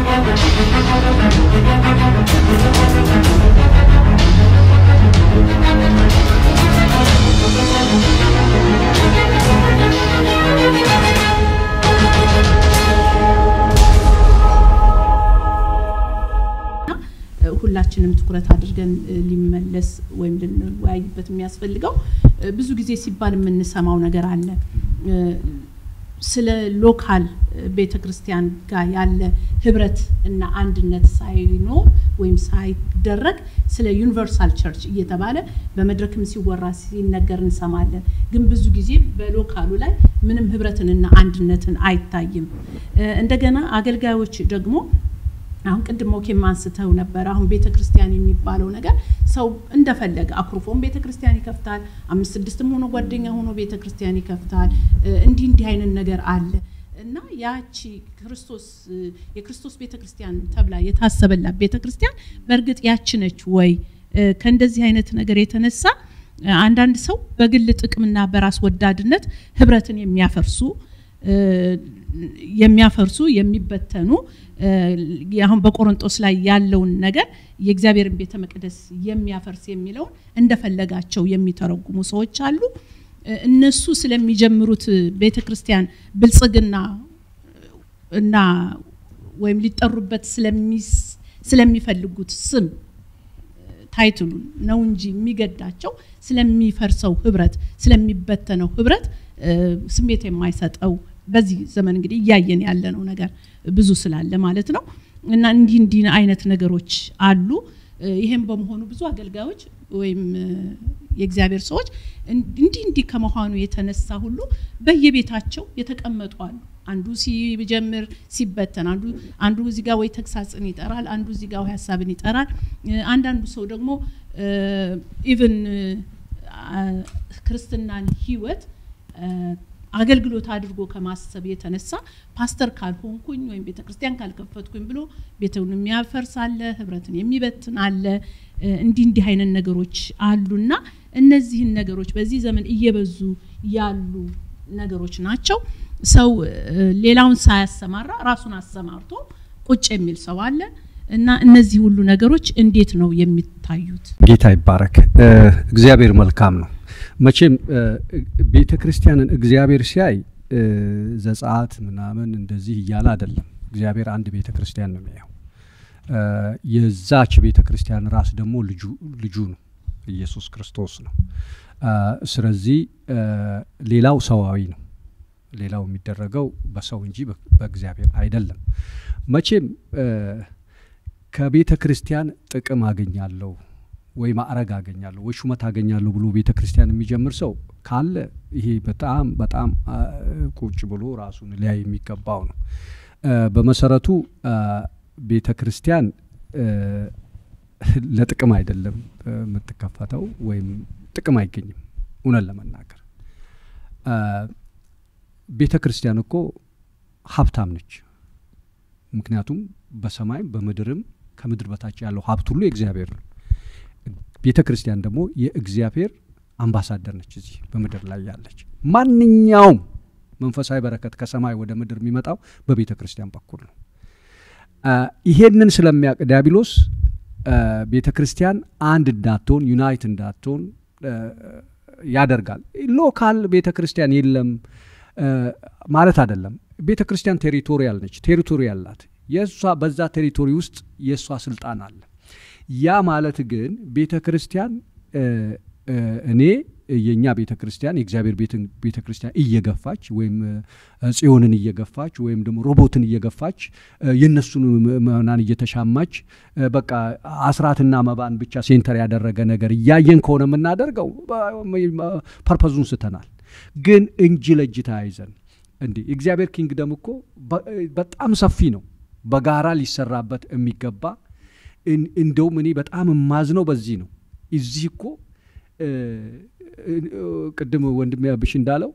ሁላችንም ትኩረት አድርገን ሊመለስ ወይም ልንወያይበት የሚያስፈልገው ብዙ ጊዜ ሲባል የምንሰማው ነገር አለ። ስለ ሎካል ቤተ ክርስቲያን ጋር ያለ ህብረት እና አንድነት ሳይኖር ወይም ሳይደረግ ስለ ዩኒቨርሳል ቸርች እየተባለ በመድረክም ሲወራ ሲነገር እንሰማለን። ግን ብዙ ጊዜ በሎካሉ ላይ ምንም ህብረትንና አንድነትን አይታይም። እንደገና አገልጋዮች ደግሞ አሁን ቅድም ሞኬም አንስተው ነበር። አሁን ቤተ ክርስቲያን የሚባለው ነገር ሰው እንደፈለገ አኩርፎም ቤተ ክርስቲያን ይከፍታል። አምስት ስድስትም ሆኖ ጓደኛ ሆኖ ቤተ ክርስቲያን ይከፍታል። እንዲህ እንዲህ አይነት ነገር አለ እና ያቺ ክርስቶስ የክርስቶስ ቤተ ክርስቲያን ተብላ የታሰበላት ቤተ ክርስቲያን በእርግጥ ያች ነች ወይ? ከእንደዚህ አይነት ነገር የተነሳ አንዳንድ ሰው በግል ጥቅምና በራስ ወዳድነት ህብረትን የሚያፈርሱ የሚያፈርሱ የሚበተኑ አሁን በቆሮንጦስ ላይ ያለውን ነገር የእግዚአብሔርን ቤተ መቅደስ የሚያፈርስ የሚለውን እንደፈለጋቸው የሚተረጉሙ ሰዎች አሉ። እነሱ ስለሚጀምሩት ቤተ ክርስቲያን ብልጽግና እና ወይም ሊጠሩበት ስለሚፈልጉት ስም ታይትሉን ነው እንጂ የሚገዳቸው ስለሚፈርሰው ህብረት ስለሚበተነው ህብረት ስሜት የማይሰጠው በዚህ ዘመን እንግዲህ እያየን ያለነው ነገር ብዙ ስላለ ማለት ነው። እና እንዲህ እንዲህ አይነት ነገሮች አሉ። ይሄም በመሆኑ ብዙ አገልጋዮች ወይም የእግዚአብሔር ሰዎች እንዲህ እንዲህ ከመሆኑ የተነሳ ሁሉ በየቤታቸው የተቀመጡ አሉ። አንዱ ሲጀምር ሲበተን፣ አንዱ አንዱ እዚህ ጋር ወይ ተግሳጽን ይጠራል፣ አንዱ እዚህ ጋር ወይ ሀሳብን ይጠራል። አንዳንዱ ሰው ደግሞ ኢቭን ክርስትናን ህይወት አገልግሎት አድርጎ ከማሰብ የተነሳ ፓስተር ካልሆንኩኝ ወይም ቤተ ክርስቲያን ካልከፈትኩኝ ብሎ ቤተውን የሚያፈርስ አለ፣ ህብረትን የሚበትን አለ። እንዲህ እንዲህ አይነት ነገሮች አሉና እነዚህን ነገሮች በዚህ ዘመን እየበዙ ያሉ ነገሮች ናቸው። ሰው ሌላውን ሳያሰማራ ራሱን አሰማርቶ ቁጭ የሚል ሰው አለ እና እነዚህ ሁሉ ነገሮች እንዴት ነው የሚታዩት? ጌታ ይባረክ። እግዚአብሔር መልካም ነው። መቼም ቤተ ክርስቲያንን እግዚአብሔር ሲያይ ዘጸአት ምናምን እንደዚህ እያለ አይደለም። እግዚአብሔር አንድ ቤተ ክርስቲያን ነው የሚያየው። የዛች ቤተ ክርስቲያን ራስ ደግሞ ልጁ ልጁ ነው፣ ኢየሱስ ክርስቶስ ነው። ስለዚህ ሌላው ሰዋዊ ነው። ሌላው የሚደረገው በሰው እንጂ በእግዚአብሔር አይደለም። መቼም ከቤተ ክርስቲያን ጥቅም አገኛለሁ ወይ ማዕረግ አገኛለሁ ወይ ሹመት አገኛለሁ ብሎ ቤተ ክርስቲያን የሚጀምር ሰው ካለ ይሄ በጣም በጣም ቁጭ ብሎ ራሱን ሊያይ የሚገባው ነው። በመሰረቱ ቤተ ክርስቲያን ለጥቅም አይደለም የምትከፈተው ወይም ጥቅም አይገኝም። እውነት ለመናገር ቤተ ክርስቲያን እኮ ሀብታም ነች። ምክንያቱም በሰማይም በምድርም ከምድር በታች ያለው ሀብት ሁሉ የእግዚአብሔር ነው። ቤተ ክርስቲያን ደግሞ የእግዚአብሔር አምባሳደር ነች። እዚህ በምድር ላይ ያለች ማንኛውም መንፈሳዊ በረከት ከሰማይ ወደ ምድር የሚመጣው በቤተ ክርስቲያን በኩል ነው። ይሄንን ስለሚያውቅ ዲያብሎስ ቤተ ክርስቲያን አንድ እንዳትሆን ዩናይት እንዳትሆን ያደርጋል። ሎካል ቤተ ክርስቲያን የለም ማለት አይደለም። ቤተ ክርስቲያን ቴሪቶሪያል ነች። ቴሪቶሪ ያላት የእሷ በዛ ቴሪቶሪ ውስጥ የእሷ ስልጣን አለ። ያ ማለት ግን ቤተ ክርስቲያን እኔ የእኛ ቤተ ክርስቲያን የእግዚአብሔር ቤተ ክርስቲያን እየገፋች ወይም ጽዮንን እየገፋች ወይም ደግሞ ሮቦትን እየገፋች የእነሱን ምዕመናን እየተሻማች በቃ አስራትና መባን ብቻ ሴንተር ያደረገ ነገር እያየን ከሆነ የምናደርገው ፐርፐዙን ስተናል። ግን እጅ ለእጅ ተያይዘን እንዲህ የእግዚአብሔር ኪንግደም እኮ በጣም ሰፊ ነው። በጋራ ሊሰራበት የሚገባ እንደውም እኔ በጣም የማዝነው በዚህ ነው። እዚህ እኮ ቅድም ወንድሜ አብሽ እንዳለው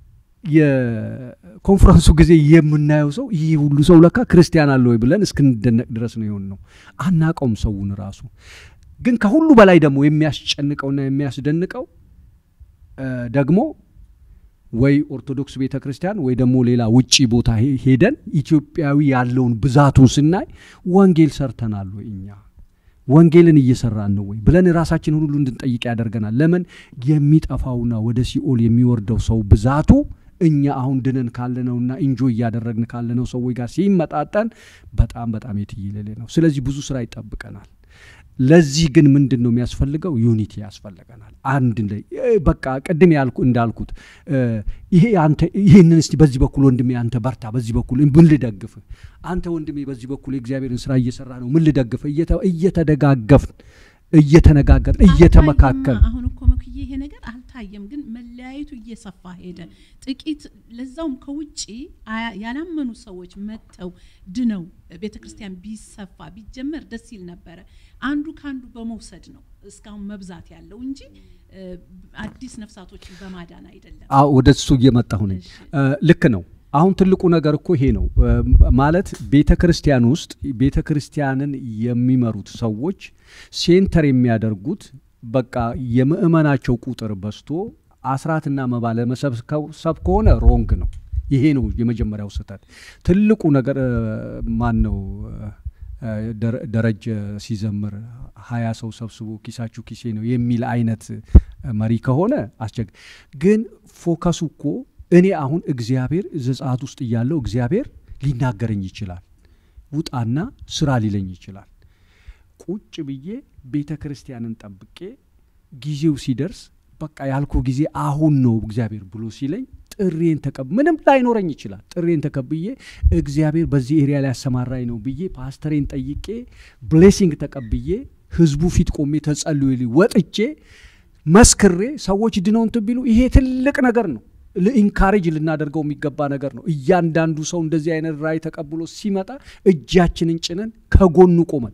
የኮንፈረንሱ ጊዜ የምናየው ሰው ይህ ሁሉ ሰው ለካ ክርስቲያን አለ ወይ ብለን እስክንደነቅ ድረስ ነው የሆን ነው። አናቀውም ሰውን ራሱ። ግን ከሁሉ በላይ ደግሞ የሚያስጨንቀውና የሚያስደንቀው ደግሞ ወይ ኦርቶዶክስ ቤተ ክርስቲያን ወይ ደግሞ ሌላ ውጪ ቦታ ሄደን ኢትዮጵያዊ ያለውን ብዛቱን ስናይ ወንጌል ሰርተናል ወይ እኛ ወንጌልን እየሰራን ነው ወይ ብለን ራሳችንን ሁሉ እንድንጠይቅ ያደርገናል። ለምን የሚጠፋውና ወደ ሲኦል የሚወርደው ሰው ብዛቱ እኛ አሁን ድነን ካለነውና ኢንጆ እያደረግን ካለነው ሰዎች ጋር ሲመጣጠን በጣም በጣም የትየለሌ ነው። ስለዚህ ብዙ ስራ ይጠብቀናል። ለዚህ ግን ምንድን ነው የሚያስፈልገው? ዩኒቲ ያስፈልገናል። አንድ ላይ በቃ ቅድም ያልኩ እንዳልኩት ይሄ አንተ ይህንን እስቲ በዚህ በኩል ወንድሜ አንተ በርታ፣ በዚህ በኩል ምን ልደግፍ፣ አንተ ወንድሜ በዚህ በኩል የእግዚአብሔርን ስራ እየሰራ ነው ምን ልደግፍ፣ እየተደጋገፍን እየተነጋገርን እየተመካከል አሁን እኮ መክዬ ይሄ ነገር አልታየም፣ ግን መለያየቱ እየሰፋ ሄደ። ጥቂት ለዛውም ከውጭ ያላመኑ ሰዎች መጥተው ድነው ቤተ ክርስቲያን ቢሰፋ ቢጀመር ደስ ይል ነበረ። አንዱ ከአንዱ በመውሰድ ነው እስካሁን መብዛት ያለው እንጂ አዲስ ነፍሳቶችን በማዳን አይደለም። ወደ እሱ እየመጣሁ ነኝ። ልክ ነው። አሁን ትልቁ ነገር እኮ ይሄ ነው ማለት ቤተ ክርስቲያን ውስጥ ቤተ ክርስቲያንን የሚመሩት ሰዎች ሴንተር የሚያደርጉት በቃ የምእመናቸው ቁጥር በዝቶ አስራትና መባ ለመሰብሰብ ከሆነ ሮንግ ነው። ይሄ ነው የመጀመሪያው ስህተት። ትልቁ ነገር ማን ነው ደረጀ ሲዘምር ሀያ ሰው ሰብስቦ ኪሳችሁ ኪሴ ነው የሚል አይነት መሪ ከሆነ አስቸግ ግን ፎከሱ እኮ እኔ አሁን እግዚአብሔር ዘጸአት ውስጥ እያለው እግዚአብሔር ሊናገረኝ ይችላል። ውጣና ስራ ሊለኝ ይችላል። ቁጭ ብዬ ቤተ ክርስቲያንን ጠብቄ ጊዜው ሲደርስ በቃ ያልኩ ጊዜ አሁን ነው እግዚአብሔር ብሎ ሲለኝ ጥሬን ተቀብ ምንም ላይኖረኝ ይችላል። ጥሬን ተቀብዬ እግዚአብሔር በዚህ ኤሪያ ላይ ያሰማራኝ ነው ብዬ ፓስተሬን ጠይቄ ብሌሲንግ ተቀብዬ ህዝቡ ፊት ቆሜ ተጸልዩልኝ ወጥቼ መስክሬ ሰዎች ድነው እንትን ቢሉ ይሄ ትልቅ ነገር ነው። ኢንካሬጅ ልናደርገው የሚገባ ነገር ነው። እያንዳንዱ ሰው እንደዚህ አይነት ራእይ ተቀብሎ ሲመጣ እጃችንን ጭነን ከጎኑ ቆመን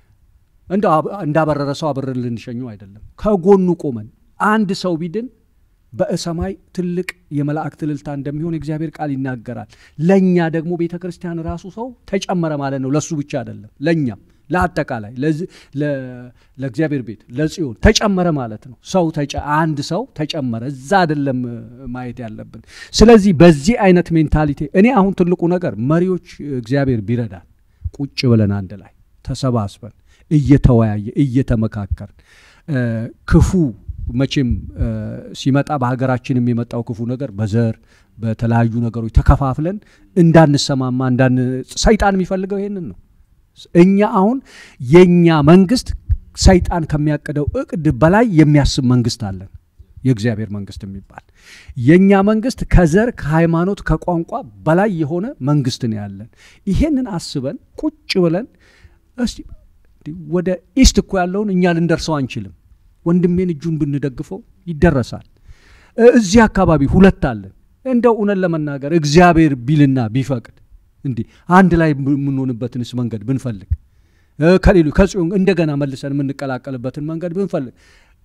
እንዳበረረ ሰው አብረን ልንሸኘው አይደለም። ከጎኑ ቆመን አንድ ሰው ቢድን በሰማይ ትልቅ የመላእክት እልልታ እንደሚሆን የእግዚአብሔር ቃል ይናገራል። ለእኛ ደግሞ ቤተ ክርስቲያን ራሱ ሰው ተጨመረ ማለት ነው። ለእሱ ብቻ አይደለም፣ ለእኛም ለአጠቃላይ ለእግዚአብሔር ቤት ለጽዮን ተጨመረ ማለት ነው። ሰው አንድ ሰው ተጨመረ፣ እዛ አይደለም ማየት ያለብን። ስለዚህ በዚህ አይነት ሜንታሊቲ እኔ አሁን ትልቁ ነገር መሪዎች እግዚአብሔር ቢረዳን ቁጭ ብለን አንድ ላይ ተሰባስበን እየተወያየ እየተመካከርን ክፉ መቼም ሲመጣ በሀገራችንም የመጣው ክፉ ነገር በዘር በተለያዩ ነገሮች ተከፋፍለን እንዳንሰማማ እንዳን ሰይጣን የሚፈልገው ይሄንን ነው። እኛ አሁን የእኛ መንግስት ሰይጣን ከሚያቅደው እቅድ በላይ የሚያስብ መንግስት አለን። የእግዚአብሔር መንግስት የሚባል የእኛ መንግስት ከዘር ከሃይማኖት ከቋንቋ በላይ የሆነ መንግስት ነው ያለን። ይሄንን አስበን ቁጭ ብለን እስቲ ወደ ኢስት እኮ ያለውን እኛ ልንደርሰው አንችልም። ወንድሜን እጁን ብንደግፈው ይደረሳል። እዚህ አካባቢ ሁለት አለን። እንደው እውነት ለመናገር እግዚአብሔር ቢልና ቢፈቅድ እንዲህ አንድ ላይ የምንሆንበትንስ መንገድ ብንፈልግ ከሌሉ ከጽዮን እንደገና መልሰን የምንቀላቀልበትን መንገድ ብንፈልግ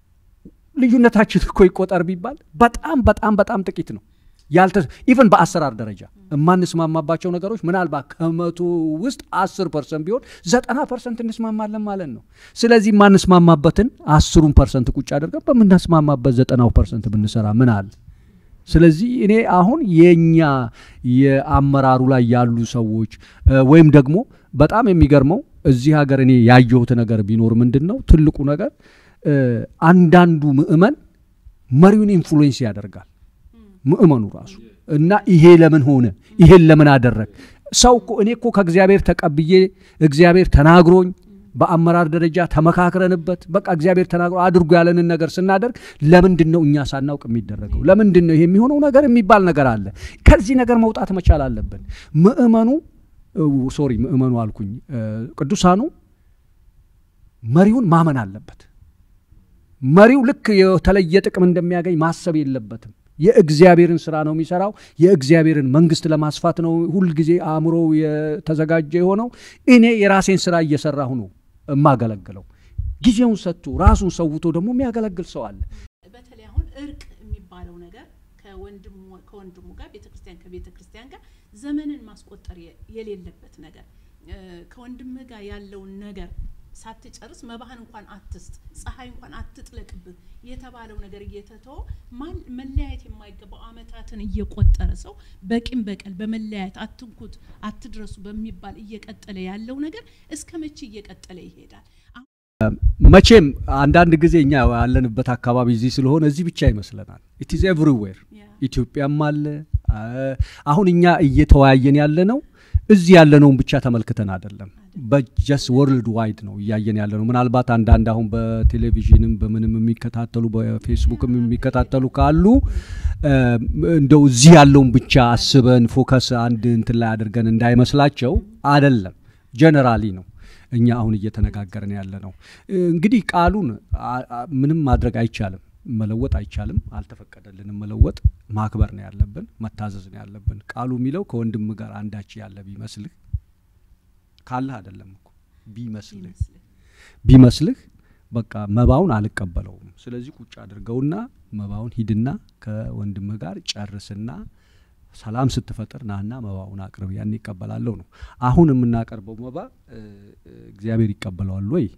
ልዩነታችን እኮ ይቆጠር ቢባል በጣም በጣም በጣም ጥቂት ነው። ያልተ ኢቨን በአሰራር ደረጃ የማንስማማባቸው ነገሮች ምናልባት ከመቶ ውስጥ አስር ፐርሰንት ቢሆን ዘጠና ፐርሰንት እንስማማለን ማለት ነው። ስለዚህ የማንስማማበትን አስሩን ፐርሰንት ቁጭ አድርገን በምናስማማበት ዘጠናው ፐርሰንት ብንሰራ ምን አለ? ስለዚህ እኔ አሁን የኛ የአመራሩ ላይ ያሉ ሰዎች ወይም ደግሞ በጣም የሚገርመው እዚህ ሀገር እኔ ያየሁት ነገር ቢኖር ምንድን ነው ትልቁ ነገር አንዳንዱ ምእመን መሪውን ኢንፍሉዌንስ ያደርጋል ምእመኑ ራሱ እና ይሄ ለምን ሆነ ይሄን ለምን አደረግ ሰው እኮ እኔ እኮ ከእግዚአብሔር ተቀብዬ እግዚአብሔር ተናግሮኝ በአመራር ደረጃ ተመካክረንበት በቃ እግዚአብሔር ተናግሮ አድርጎ ያለንን ነገር ስናደርግ ለምንድን ነው እኛ ሳናውቅ የሚደረገው? ለምንድን ነው ይሄ የሚሆነው ነገር የሚባል ነገር አለ። ከዚህ ነገር መውጣት መቻል አለብን። ምእመኑ ሶሪ ምእመኑ አልኩኝ፣ ቅዱሳኑ መሪውን ማመን አለበት። መሪው ልክ የተለየ ጥቅም እንደሚያገኝ ማሰብ የለበትም። የእግዚአብሔርን ስራ ነው የሚሰራው። የእግዚአብሔርን መንግስት ለማስፋት ነው ሁልጊዜ አእምሮ የተዘጋጀ የሆነው። እኔ የራሴን ስራ እየሰራሁ ነው የማገለግለው። ጊዜውን ሰጥቶ ራሱን ሰውቶ ደግሞ የሚያገለግል ሰው አለ። በተለይ አሁን እርቅ የሚባለው ነገር ከወንድሙ ጋር ቤተ ክርስቲያን ከቤተ ክርስቲያን ጋር ዘመንን ማስቆጠር የሌለበት ነገር ከወንድምህ ጋር ያለውን ነገር ሳትጨርስ መባህን እንኳን አትስጥ፣ ፀሐይ እንኳን አትጥለቅብህ የተባለው ነገር እየተተወ ማን መለያየት የማይገባው አመታትን እየቆጠረ ሰው በቂም በቀል በመለያየት አትንኩት፣ አትድረሱ በሚባል እየቀጠለ ያለው ነገር እስከ መቼ እየቀጠለ ይሄዳል? መቼም አንዳንድ ጊዜ እኛ ያለንበት አካባቢ እዚህ ስለሆነ እዚህ ብቻ ይመስለናል። ኢትዝ ኤቭሪዌር ኢትዮጵያም አለ። አሁን እኛ እየተወያየን ያለ ነው እዚህ ያለነውን ብቻ ተመልክተን አይደለም፣ በጀስ ወርልድ ዋይድ ነው እያየን ያለ ነው። ምናልባት አንዳንድ አሁን በቴሌቪዥንም በምንም የሚከታተሉ በፌስቡክም የሚከታተሉ ካሉ እንደው እዚህ ያለውን ብቻ አስበን ፎከስ አንድ እንትን ላይ አድርገን እንዳይመስላቸው አይደለም፣ ጀነራሊ ነው እኛ አሁን እየተነጋገርን ያለ ነው። እንግዲህ ቃሉን ምንም ማድረግ አይቻልም፣ መለወጥ አይቻልም፣ አልተፈቀደልንም መለወጥ። ማክበር ነው ያለብን፣ መታዘዝ ነው ያለብን። ቃሉ የሚለው ከወንድም ጋር አንዳች ያለ ቢመስልህ ካለህ አይደለም እኮ ቢመስልህ ቢመስልህ በቃ መባውን አልቀበለውም። ስለዚህ ቁጭ አድርገውና መባውን ሂድና ከወንድምህ ጋር ጨርስና ሰላም ስትፈጥር ናና መባውን አቅርብ፣ ያን ይቀበላለሁ ነው። አሁን የምናቀርበው መባ እግዚአብሔር ይቀበለዋል ወይ?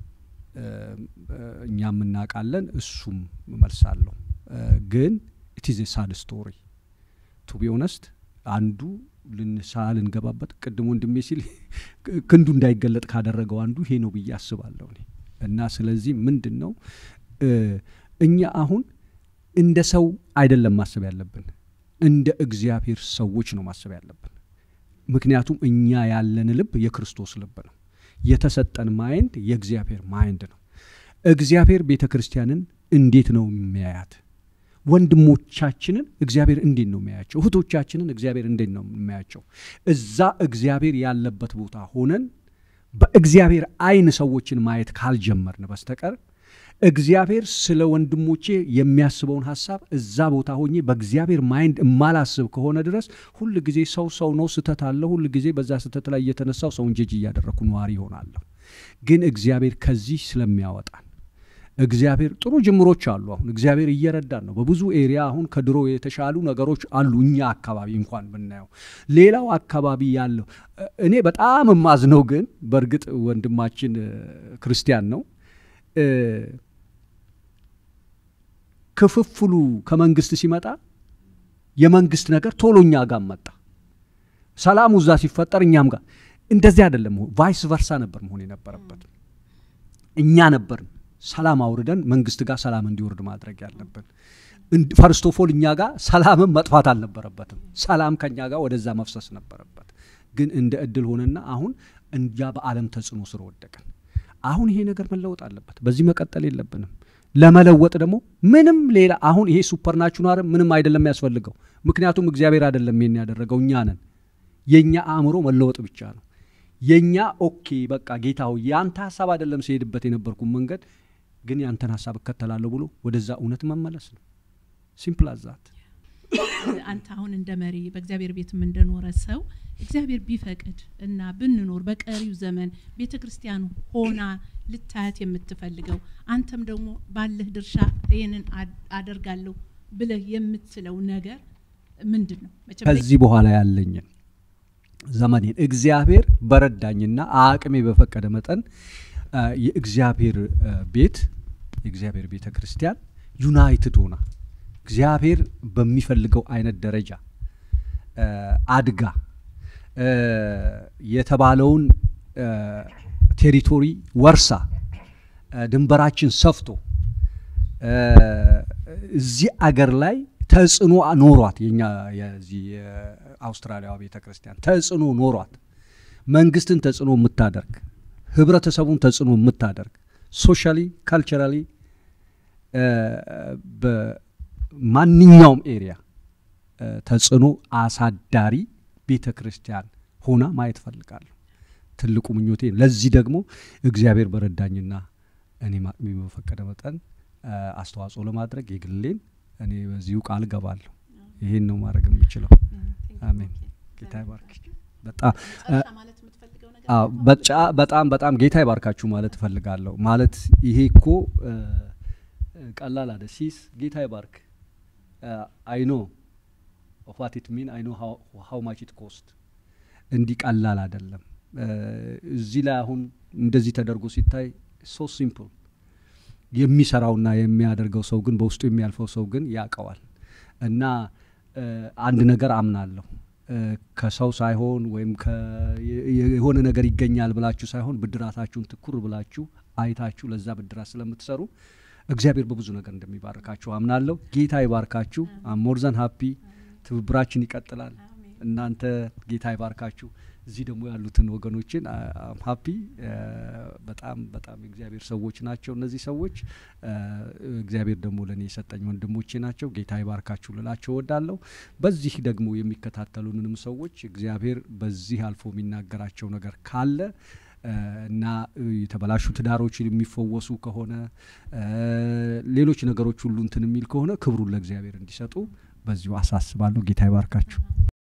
እኛም እናውቃለን፣ እሱም መልሳለሁ። ግን ኢትዝ ሳድ ስቶሪ ቱ ቢ ኦነስት አንዱ ልንሳ ልንገባበት ቅድም ወንድሜ ሲል ክንዱ እንዳይገለጥ ካደረገው አንዱ ይሄ ነው ብዬ አስባለሁ እኔ እና ስለዚህ ምንድን ነው እኛ አሁን እንደ ሰው አይደለም ማሰብ ያለብን እንደ እግዚአብሔር ሰዎች ነው ማሰብ ያለብን። ምክንያቱም እኛ ያለን ልብ የክርስቶስ ልብ ነው። የተሰጠን ማይንድ የእግዚአብሔር ማይንድ ነው። እግዚአብሔር ቤተ ክርስቲያንን እንዴት ነው የሚያያት? ወንድሞቻችንን እግዚአብሔር እንዴት ነው የሚያያቸው? እህቶቻችንን እግዚአብሔር እንዴት ነው የሚያያቸው? እዛ እግዚአብሔር ያለበት ቦታ ሆነን በእግዚአብሔር አይን ሰዎችን ማየት ካልጀመርን በስተቀር እግዚአብሔር ስለ ወንድሞቼ የሚያስበውን ሀሳብ እዛ ቦታ ሆኜ በእግዚአብሔር ማይንድ እማላስብ ከሆነ ድረስ ሁል ጊዜ ሰው ሰው ነው፣ ስተት አለ። ሁል ጊዜ በዛ ስተት ላይ እየተነሳው ሰውን ጀጅ እያደረግኩ ነዋሪ ይሆናለሁ። ግን እግዚአብሔር ከዚህ ስለሚያወጣን እግዚአብሔር ጥሩ ጅምሮች አሉ። አሁን እግዚአብሔር እየረዳን ነው በብዙ ኤሪያ። አሁን ከድሮ የተሻሉ ነገሮች አሉ። እኛ አካባቢ እንኳን ብናየው፣ ሌላው አካባቢ ያለው እኔ በጣም የማዝነው ግን በእርግጥ ወንድማችን ክርስቲያን ነው ክፍፍሉ ከመንግስት ሲመጣ የመንግስት ነገር ቶሎ እኛ ጋር መጣ። ሰላሙ እዛ ሲፈጠር እኛም ጋር እንደዚህ አይደለም። ቫይስ ቨርሳ ነበር መሆን የነበረበት። እኛ ነበርን ሰላም አውርደን መንግስት ጋር ሰላም እንዲወርድ ማድረግ ያለብን። ፈርስት ኦፍ ኦል እኛ ጋር ሰላምም መጥፋት አልነበረበትም። ሰላም ከእኛ ጋር ወደዛ መፍሰስ ነበረበት። ግን እንደ እድል ሆነና አሁን እንጃ በዓለም ተጽዕኖ ስር ወደቅን። አሁን ይሄ ነገር መለወጥ አለበት። በዚህ መቀጠል የለብንም። ለመለወጥ ደግሞ ምንም ሌላ አሁን ይሄ ሱፐርናቹራል ምንም አይደለም የሚያስፈልገው። ምክንያቱም እግዚአብሔር አይደለም ይሄን ያደረገው እኛ ነን። የእኛ አእምሮ መለወጥ ብቻ ነው። የእኛ ኦኬ በቃ ጌታ ሆይ የአንተ ሀሳብ አይደለም ሲሄድበት የነበርኩ መንገድ ግን ያንተን ሀሳብ እከተላለሁ ብሎ ወደዛ እውነት መመለስ ነው። ሲምፕል አዛት አንተ አሁን እንደ መሪ በእግዚአብሔር ቤትም እንደኖረ ሰው እግዚአብሔር ቢፈቅድ እና ብንኖር በቀሪው ዘመን ቤተ ክርስቲያን ሆና ልታያት የምትፈልገው አንተም ደግሞ ባለህ ድርሻ ይህንን አደርጋለሁ ብለህ የምትለው ነገር ምንድን ነው? ከዚህ በኋላ ያለኝን ዘመኔን እግዚአብሔር በረዳኝና አቅሜ በፈቀደ መጠን የእግዚአብሔር ቤት የእግዚአብሔር ቤተ ክርስቲያን ዩናይትድ ሆና እግዚአብሔር በሚፈልገው አይነት ደረጃ አድጋ የተባለውን ቴሪቶሪ ወርሳ ድንበራችን ሰፍቶ እዚህ አገር ላይ ተጽዕኖ ኖሯት የኛ የዚህ የአውስትራሊያ ቤተ ክርስቲያን ተጽዕኖ ኖሯት መንግስትን ተጽዕኖ የምታደርግ ህብረተሰቡን ተጽዕኖ የምታደርግ ሶሻሊ ካልቸራሊ በማንኛውም ኤሪያ ተጽዕኖ አሳዳሪ ቤተ ክርስቲያን ሆና ማየት ፈልጋለሁ። ትልቁ ምኞቴ። ለዚህ ደግሞ እግዚአብሔር በረዳኝና እኔ ማቅሜ በፈቀደ መጠን አስተዋጽኦ ለማድረግ የግሌን እኔ በዚሁ ቃል ገባለሁ። ይሄን ነው ማድረግ የምችለው። አሜን። ጌታ ይባርክ። በጣም በጣም ጌታ ይባርካችሁ ማለት እፈልጋለሁ። ማለት ይሄ እኮ ቀላል አደ ሲስ ጌታ ይባርክ አይኖ ኦፋት ኢት ሚን አይኖ ሃው ማች ኢት ኮስት እንዲህ ቀላል አይደለም። እዚህ ላይ አሁን እንደዚህ ተደርጎ ሲታይ ሶ ሲምፕል የሚሰራውና የሚያደርገው ሰው ግን በውስጡ የሚያልፈው ሰው ግን ያውቀዋል እና አንድ ነገር አምናለሁ ከሰው ሳይሆን ወይም የሆነ ነገር ይገኛል ብላችሁ ሳይሆን ብድራታችሁን ትኩር ብላችሁ አይታችሁ ለዛ ብድራት ስለምትሰሩ እግዚአብሔር በብዙ ነገር እንደሚባርካችሁ አምናለሁ። ጌታ ይባርካችሁ። ሞርዘን ሀፒ ትብብራችን ይቀጥላል። እናንተ ጌታ ይባርካችሁ። እዚህ ደግሞ ያሉትን ወገኖችን ሀፒ በጣም በጣም የእግዚአብሔር ሰዎች ናቸው። እነዚህ ሰዎች እግዚአብሔር ደግሞ ለእኔ የሰጠኝ ወንድሞቼ ናቸው። ጌታ ይባርካችሁ ልላቸው እወዳለሁ። በዚህ ደግሞ የሚከታተሉንም ሰዎች እግዚአብሔር በዚህ አልፎ የሚናገራቸው ነገር ካለ እና የተበላሹ ትዳሮች የሚፈወሱ ከሆነ ሌሎች ነገሮች ሁሉ እንትን የሚል ከሆነ ክብሩን ለእግዚአብሔር እንዲሰጡ በዚሁ አሳስባለሁ። ጌታ ይባርካችሁ።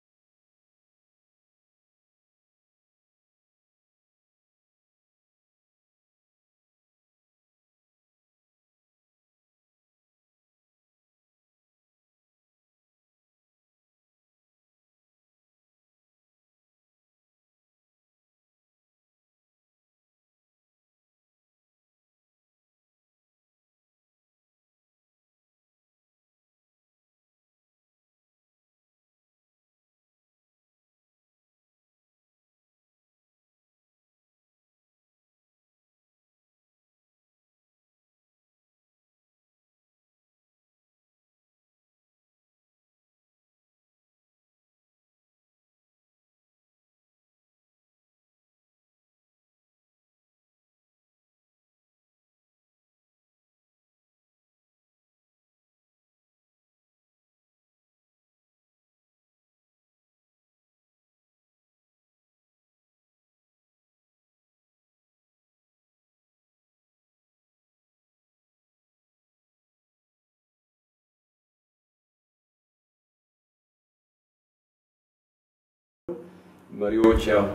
መሪዎች ያው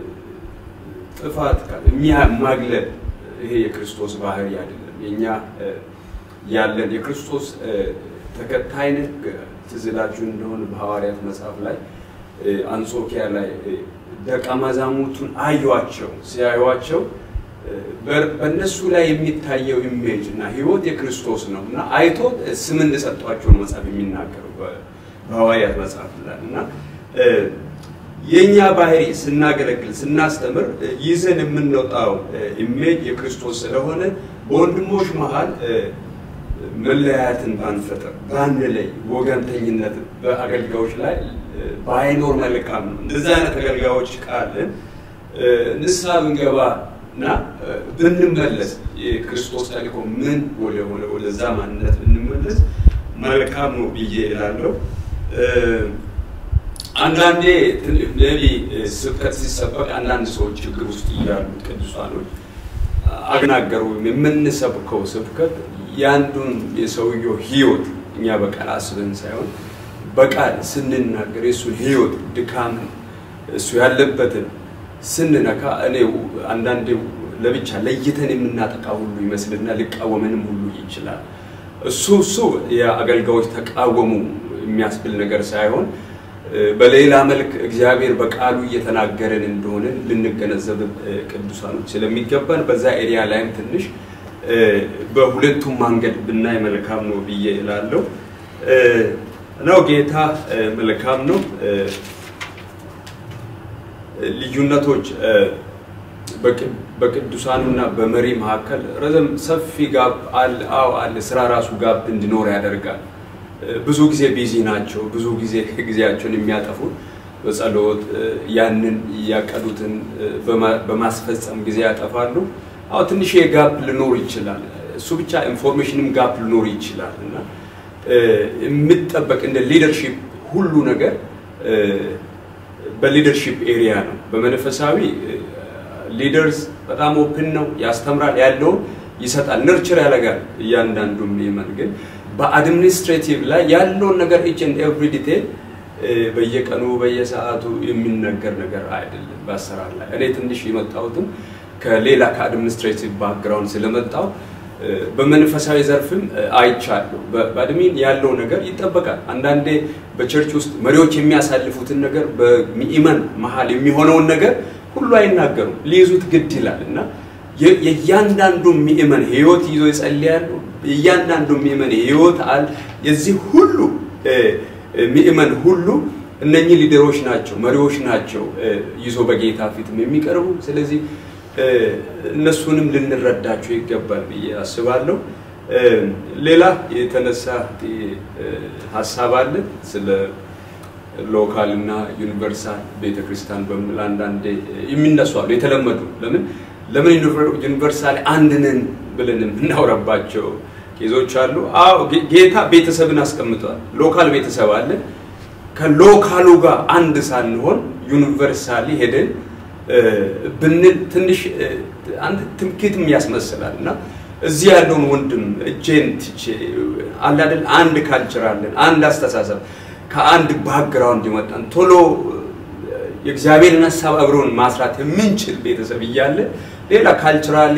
ጥፋት ማግለል ይሄ የክርስቶስ ባህሪ አይደለም። የኛ ያለን የክርስቶስ ተከታይነት ትዝ ይላችሁ እንደሆነ በሐዋርያት መጽሐፍ ላይ አንጾኪያ ላይ ደቀ መዛሙርቱን አዩዋቸው። ሲያዩዋቸው በእነሱ ላይ የሚታየው ኢሜጅ እና ህይወት የክርስቶስ ነው እና አይቶ ስም እንደሰጧቸው ነው መጽሐፍ የሚናገረው በሐዋርያት መጽሐፍ ላይ እና የእኛ ባህሪ ስናገለግል ስናስተምር ይዘን የምንወጣው ኢሜጅ የክርስቶስ ስለሆነ በወንድሞች መሀል መለያየትን ባንፈጥር ባንለይ፣ ወገንተኝነት በአገልጋዮች ላይ ባይኖር መልካም ነው። እንደዚህ አይነት አገልጋዮች ካለን ንስሐ ብንገባ እና ብንመለስ የክርስቶስ ተልእኮ ምን ወደሆነ ወደዛ ማንነት ብንመለስ መልካም ነው ብዬ እላለሁ። አንዳንዴ ነቢ ስብከት ሲሰበክ አንዳንድ ሰዎች ችግር ውስጥ እያሉ ቅዱሳኖች አግናገሩ የምንሰብከው ስብከት ያንዱን የሰውየው ህይወት እኛ በቃል አስበን ሳይሆን በቃል ስንናገር የእሱን ህይወት ድካምን እሱ ያለበትን ስንነካ እኔ አንዳንዴ ለብቻ ለይተን የምናጠቃ ሁሉ ይመስልና ሊቃወመንም ሁሉ ይችላል። እሱ እሱ የአገልጋዮች ተቃወሙ የሚያስብል ነገር ሳይሆን በሌላ መልክ እግዚአብሔር በቃሉ እየተናገረን እንደሆነ ልንገነዘብ ቅዱሳኖች ስለሚገባን በዛ ኤሪያ ላይም ትንሽ በሁለቱም መንገድ ብናይ መልካም ነው ብዬ እላለሁ። ነው ጌታ መልካም ነው። ልዩነቶች በቅዱሳኑና በመሪ መካከል ረዘም ሰፊ ጋብ አለ። አዎ አለ። ስራ ራሱ ጋብ እንዲኖር ያደርጋል። ብዙ ጊዜ ቢዚ ናቸው። ብዙ ጊዜ ጊዜያቸውን የሚያጠፉት በጸሎት ያንን ያቀዱትን በማስፈጸም ጊዜ ያጠፋሉ። አዎ ትንሽ ጋፕ ሊኖር ይችላል። እሱ ብቻ ኢንፎርሜሽንም ጋፕ ሊኖር ይችላል እና የምጠበቅ እንደ ሊደርሺፕ ሁሉ ነገር በሊደርሺፕ ኤሪያ ነው። በመንፈሳዊ ሊደርስ በጣም ኦፕን ነው፣ ያስተምራል፣ ያለውን ይሰጣል፣ ነርቸር ያደርጋል። እያንዳንዱ የሚመን ግን በአድሚኒስትሬቲቭ ላይ ያለውን ነገር ኢች ኤንድ ኤቭሪ ዲቴል በየቀኑ በየሰዓቱ የሚነገር ነገር አይደለም። በአሰራር ላይ እኔ ትንሽ የመጣሁትም ከሌላ ከአድሚኒስትሬቲቭ ባክግራውንድ ስለመጣው በመንፈሳዊ ዘርፍም አይቻለሁ። በአድሚን ያለው ነገር ይጠበቃል። አንዳንዴ በቸርች ውስጥ መሪዎች የሚያሳልፉትን ነገር በምእመን መሀል የሚሆነውን ነገር ሁሉ አይናገሩም፣ ሊይዙት ግድ ይላል እና የእያንዳንዱ ምእመን ህይወት ይዞ ይጸልያሉ። የእያንዳንዱ ምእመን ህይወት አል የዚህ ሁሉ ምእመን ሁሉ እነኚህ ሊደሮች ናቸው፣ መሪዎች ናቸው ይዞ በጌታ ፊትም የሚቀርቡ ስለዚህ እነሱንም ልንረዳቸው ይገባል ብዬ አስባለሁ። ሌላ የተነሳ ሀሳብ አለ ስለ ሎካል እና ዩኒቨርሳል ቤተክርስቲያን በሚል አንዳንዴ የሚነሱ አሉ የተለመዱ ለምን ለምን ዩኒቨርሳል አንድ ነን ብለን የምናውረባቸው ኬዞች አሉ። አዎ ጌታ ቤተሰብን አስቀምጧል። ሎካል ቤተሰብ አለ። ከሎካሉ ጋር አንድ ሳንሆን ዩኒቨርሳሊ ሄደን ብንል ትንሽ አንድ ትምክህትም ያስመስላል እና እዚህ ያለውን ወንድም እጄን ትቼ አለ አይደል አንድ ካልቸር አለን፣ አንድ አስተሳሰብ ከአንድ ባክግራውንድ ይመጣን ቶሎ የእግዚአብሔርን ሀሳብ አብረውን ማስራት የምንችል ቤተሰብ እያለ ሌላ ካልቸራሊ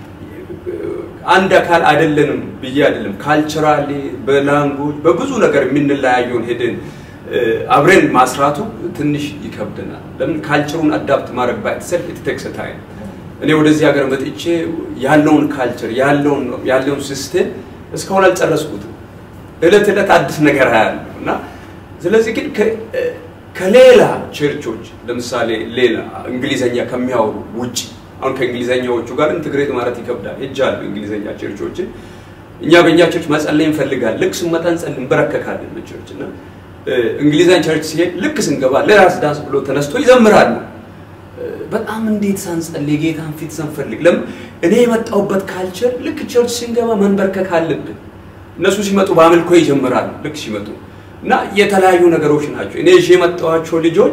አንድ አካል አይደለንም ብዬ አይደለም። ካልቸራሊ በላንጉጅ በብዙ ነገር የምንለያየውን ሄደን አብረን ማስራቱ ትንሽ ይከብደናል። ለምን ካልቸሩን አዳፕት ማድረግ ባይተሰልፍ ኢትቴክስ ታይም እኔ ወደዚህ ሀገር መጥቼ ያለውን ካልቸር ያለውን ያለውን ሲስተም እስካሁን አልጨረስኩትም። እለት እለት አዲስ ነገር አያለሁ እና ስለዚህ ግን ከሌላ ቸርቾች ለምሳሌ ሌላ እንግሊዘኛ ከሚያወሩ ውጭ አሁን ከእንግሊዘኛዎቹ ጋር ኢንትግሬት ማለት ይከብዳል። ሄጃለሁ እንግሊዘኛ ቸርቾችን። እኛ በእኛ ቸርች መጸለይ እንፈልጋለን። ልክ ስንመጣ እንጸልይ እንበረከካለን በቸርች እና እንግሊዘኛ ቸርች ሲሄድ ልክ ስንገባ ለራስ ዳንስ ብሎ ተነስቶ ይዘምራሉ። በጣም እንዴት ሳንጸልይ የጌታን ፊት ሳንፈልግ ለምን እኔ የመጣሁበት ካልቸር ልክ ቸርች ስንገባ መንበርከክ አለብን። እነሱ ሲመጡ በአምልኮ ይጀምራሉ። ልክ ሲመጡ እና የተለያዩ ነገሮች ናቸው። እኔ ይዤ የመጣኋቸው ልጆች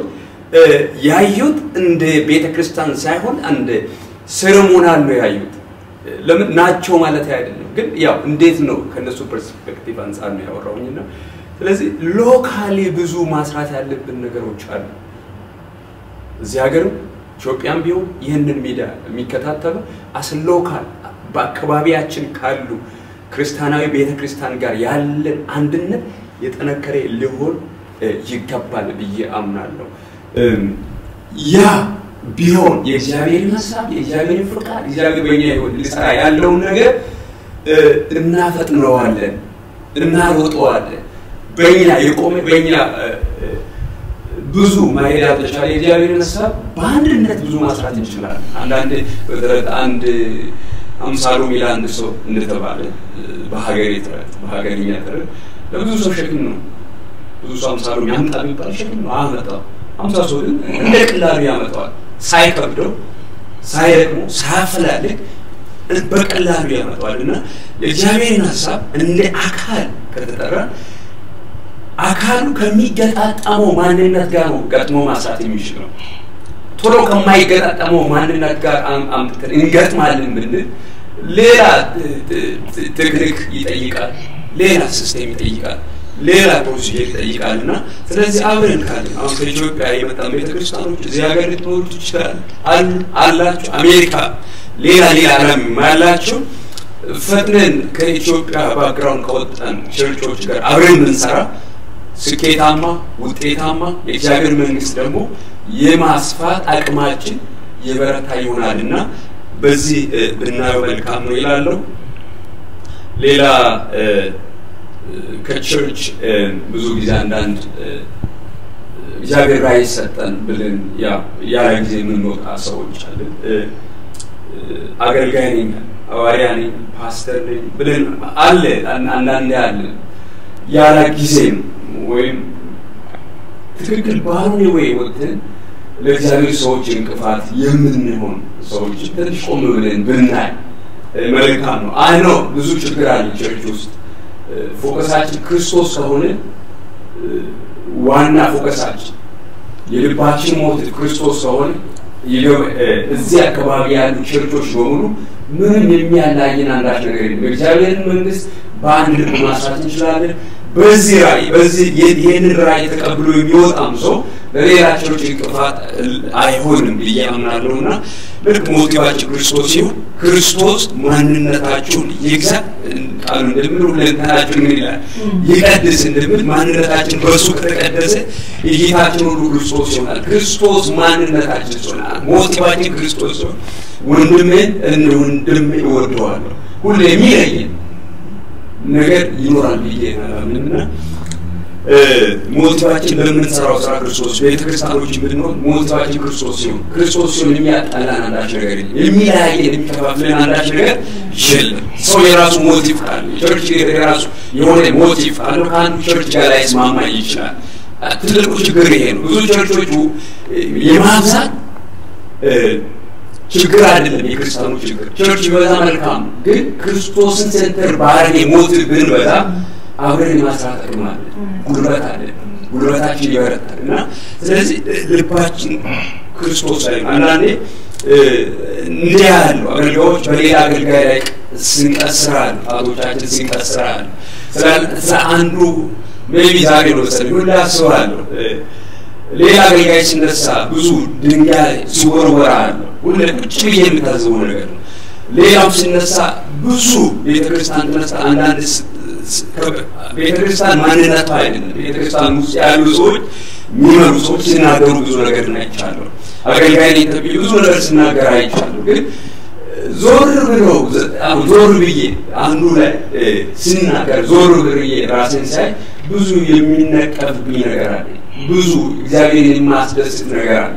ያዩት እንደ ቤተ ክርስቲያን ሳይሆን እንደ ሴሬሞናል ነው ያዩት። ለምን ናቸው ማለት አይደለም፣ ግን ያው እንዴት ነው ከነሱ ፐርስፔክቲቭ አንጻር ነው ያወራውኝና ስለዚህ ሎካሊ ብዙ ማስራት ያለብን ነገሮች አሉ። እዚህ ሀገርም ኢትዮጵያም ቢሆን ይህንን ሚዲያ የሚከታተሉ አስ ሎካል በአካባቢያችን ካሉ ክርስቲያናዊ ቤተ ክርስቲያን ጋር ያለን አንድነት የጠነከረ ሊሆን ይገባል ብዬ አምናለሁ። ያ ቢሆን የእግዚአብሔርን ሀሳብ የእግዚአብሔርን ፍቃድ እግዚአብሔር በኛ ህይወት ሊሰራ ያለውን ነገር እናፈጥነዋለን፣ እናሮጠዋለን። በእኛ የቆመ በእኛ ብዙ ማሄድ ያልተቻለ የእግዚአብሔርን ሀሳብ በአንድነት ብዙ ማስራት እንችላለን። አንዳንድ በተረት አንድ አምሳሉ ሚል አንድ ሰው እንደተባለ በሀገሬ ተረት በሀገርኛ ተረት ለብዙ ሰው ሸክም ነው። ብዙ ሰው አምሳሉ ያምጣ ቢባል ሸክም ነው፣ አመጣው። አምሳ ሰው ግን እንደ ቀላሉ ያመጣዋል። ሳይከብደው፣ ሳይደክሞ፣ ሳያፈላልግ በቀላሉ ያመጣዋል እና የእግዚአብሔርን ሀሳብ እንደ አካል ከተጠራ አካሉ ከሚገጣጠመው ማንነት ጋር ነው ገጥሞ ማስራት የሚችለው። ቶሎ ከማይገጣጠመው ማንነት ጋር አምጥተን እንገጥማለን ብንል ሌላ ቴክኒክ ይጠይቃል፣ ሌላ ሲስቴም ይጠይቃል፣ ሌላ ፕሮሲጀር ይጠይቃል እና ስለዚህ አብረን ካለን አሁን ከኢትዮጵያ የመጣ ቤተክርስቲያኖች እዚህ ሀገር ልትኖሩ ትችላል አሉ አላችሁ አሜሪካ ሌላ ሌላ ዓለም ያላቸው ፈጥነን ከኢትዮጵያ ባክግራውንድ ከወጣን ቸርቾች ጋር አብረን ብንሰራ ስኬታማ ውጤታማ የእግዚአብሔር መንግስት ደግሞ የማስፋት አቅማችን የበረታ ይሆናል እና በዚህ ብናየው መልካም ነው ይላለሁ። ሌላ ከቸርች ብዙ ጊዜ አንዳንድ እግዚአብሔር ራዕይ ሰጠን ብለን ያ ጊዜ የምንወጣ ሰዎች አለን። አገልጋይ ነኝ፣ ሐዋርያ ነኝ፣ ፓስተር ነኝ ብለን አለ አንዳንዴ አለ ያለ ጊዜም ወይም ትክክል ባልሆነ ወይ ወጥተን ለእግዚአብሔር ሰዎች እንቅፋት የምንሆን ሰዎች ትንሽ ቆም ብለን ብናይ መልካም ነው። አይ ነው ብዙ ችግር አለ ቸርች ውስጥ ፎከሳችን ክርስቶስ ከሆነ ዋና ፎከሳችን የልባችን ሞት ክርስቶስ ከሆነ እዚህ አካባቢ ያሉ ቸርቾች በሙሉ ምንም የሚያላየን አንዳች ነገር የለም። የእግዚአብሔርን መንግስት በአንድ ልብ ማስራት እንችላለን። በዚህ ራእይ በዚህ ይህንን ራእይ ተቀብሎ የሚወጣም ሰው ለሌላ ቸርች እንቅፋት አይሆንም ብዬ አምናለሁ እና ልክ ሞቲቫችን ክርስቶስ ሲሆን ክርስቶስ ማንነታችሁን ይግዛ ቃሉ እንደምል ሁለንተናችሁን ምን ይላል ይቀድስ እንደምል ማንነታችን በእሱ ከተቀደሰ እይታችን ሁሉ ክርስቶስ ይሆናል። ክርስቶስ ማንነታችን ሲሆናል። ሞቲቫችን ክርስቶስ ሲሆን ወንድሜን እንደ ወንድሜ እወደዋለሁ ሁሉ የሚለየን ነገር ይኖራል ብዬ አላምንምና ሞቲቫችን በምንሰራው ስራ ክርስቶስ ቤተክርስቲያኖች ብንሆን ሞቲቫችን ክርስቶስ ሲሆን ክርስቶስ ሲሆን የሚያጣላን አንዳች ነገር የለም። የሚለያየን የሚከፋፍለን አንዳች ነገር የለም። ሰው የራሱ ሞቲቭ ካለ ቸርች የራሱ የሆነ ሞቲቭ ካለው ከአንዱ ቸርች ጋር ላይስማማ ይችላል። ትልቁ ችግር ይሄ ነው። ብዙ ቸርቾቹ የማብዛት ችግር አይደለም የክርስቲያኑ ችግር። ቸርች ቢበዛ መልካም፣ ግን ክርስቶስን ሴንተር ባረጌ ሞቲቭ ብንበዛ አብረን የማስራት አቅም አለ፣ ጉልበት አለ፣ ጉልበታችን ይበረታል እና ስለዚህ ልባችን ክርስቶስ ላይ ነው። አንዳንዴ እንዲህ ያሉ አገልጋዮች በሌላ አገልጋይ ላይ ስንቀስራል፣ ጣቶቻችን ስንቀስራል ስለ አንዱ ሜቢ ዛሬ ነው መሰለኝ ሁላ አስባለሁ ሌላ አገልጋይ ሲነሳ ብዙ ድንጋይ ሲወረወራ አለሁ ሁሌ ቁጭ ብዬ የምታዘበው ነገር ነው። ሌላም ሲነሳ ብዙ ቤተክርስቲያን ተነሳ አንዳንድ ቤተክርስቲያን ማንነቷ አይደለም። ቤተክርስቲያን ውስጥ ያሉ ሰዎች የሚመሩ ሰዎች ሲናገሩ ብዙ ነገር አይቻለሁ። አገልጋይ ነኝ ተብዬ ብዙ ነገር ሲናገር አይቻለሁ። ግን ዞር ብለው ዞር ብዬ አንዱ ላይ ሲናገር ዞር ብዬ ራሴን ሳይ ብዙ የሚነቀፍብኝ ነገር አለ። ብዙ እግዚአብሔር የማስደስት ነገር አለ።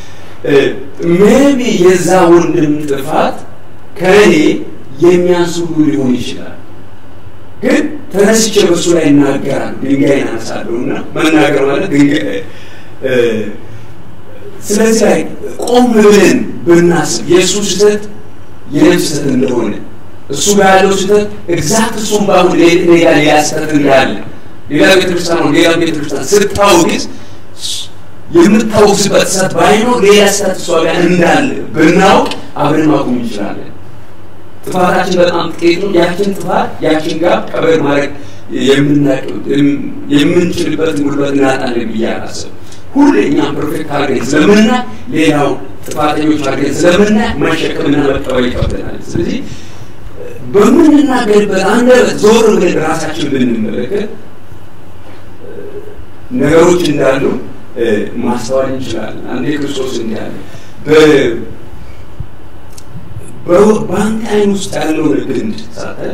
ሜቢ የዛ ወንድም ጥፋት ከእኔ የሚያንስ ሁሉ ሊሆን ይችላል። ግን ተነስቼ በሱ ላይ እናገራለሁ፣ ድንጋይ አነሳለሁ እና መናገር ማለት ድንጋይ ስለዚህ ላይ ቆም ብለን ብናስብ የእሱ ስህተት የኔም ስህተት እንደሆነ እሱ ጋር ያለው ስህተት ኤግዛክት እሱም ባሁን ሌላ ሌላ ስህተት እንዳለ ሌላ ቤተክርስቲያን ነው ሌላ ቤተክርስቲያን ስታውግዝ የምታወግዝበት ስህተት ባይኖር ሌላ ስህተት እሷ ጋር እንዳለ ብናውቅ አብረን ማቆም እንችላለን። ጥፋታችን በጣም ጥቂት ነው። ያችን ጥፋት ያችን ጋር ቀበር ማድረግ የምንችልበትን ጉልበት እናጣለን ብዬ አላስብም። ሁሌ እኛም ፐርፌክት አድርገን ስለምናይ ሌላው ጥፋተኞች አድርገን ስለምናይ መሸከምና መቀበል ይከብደናል። ስለዚህ በምንናገርበት አንደበት ዞር ብለን ራሳችን ብንመለከት ነገሮች እንዳሉ ማስተዋል እንችላለን። አንዴ ክርስቶስ እንዲህ አለ በአንተ አይን ውስጥ ያለውን ግንድ ሳታይ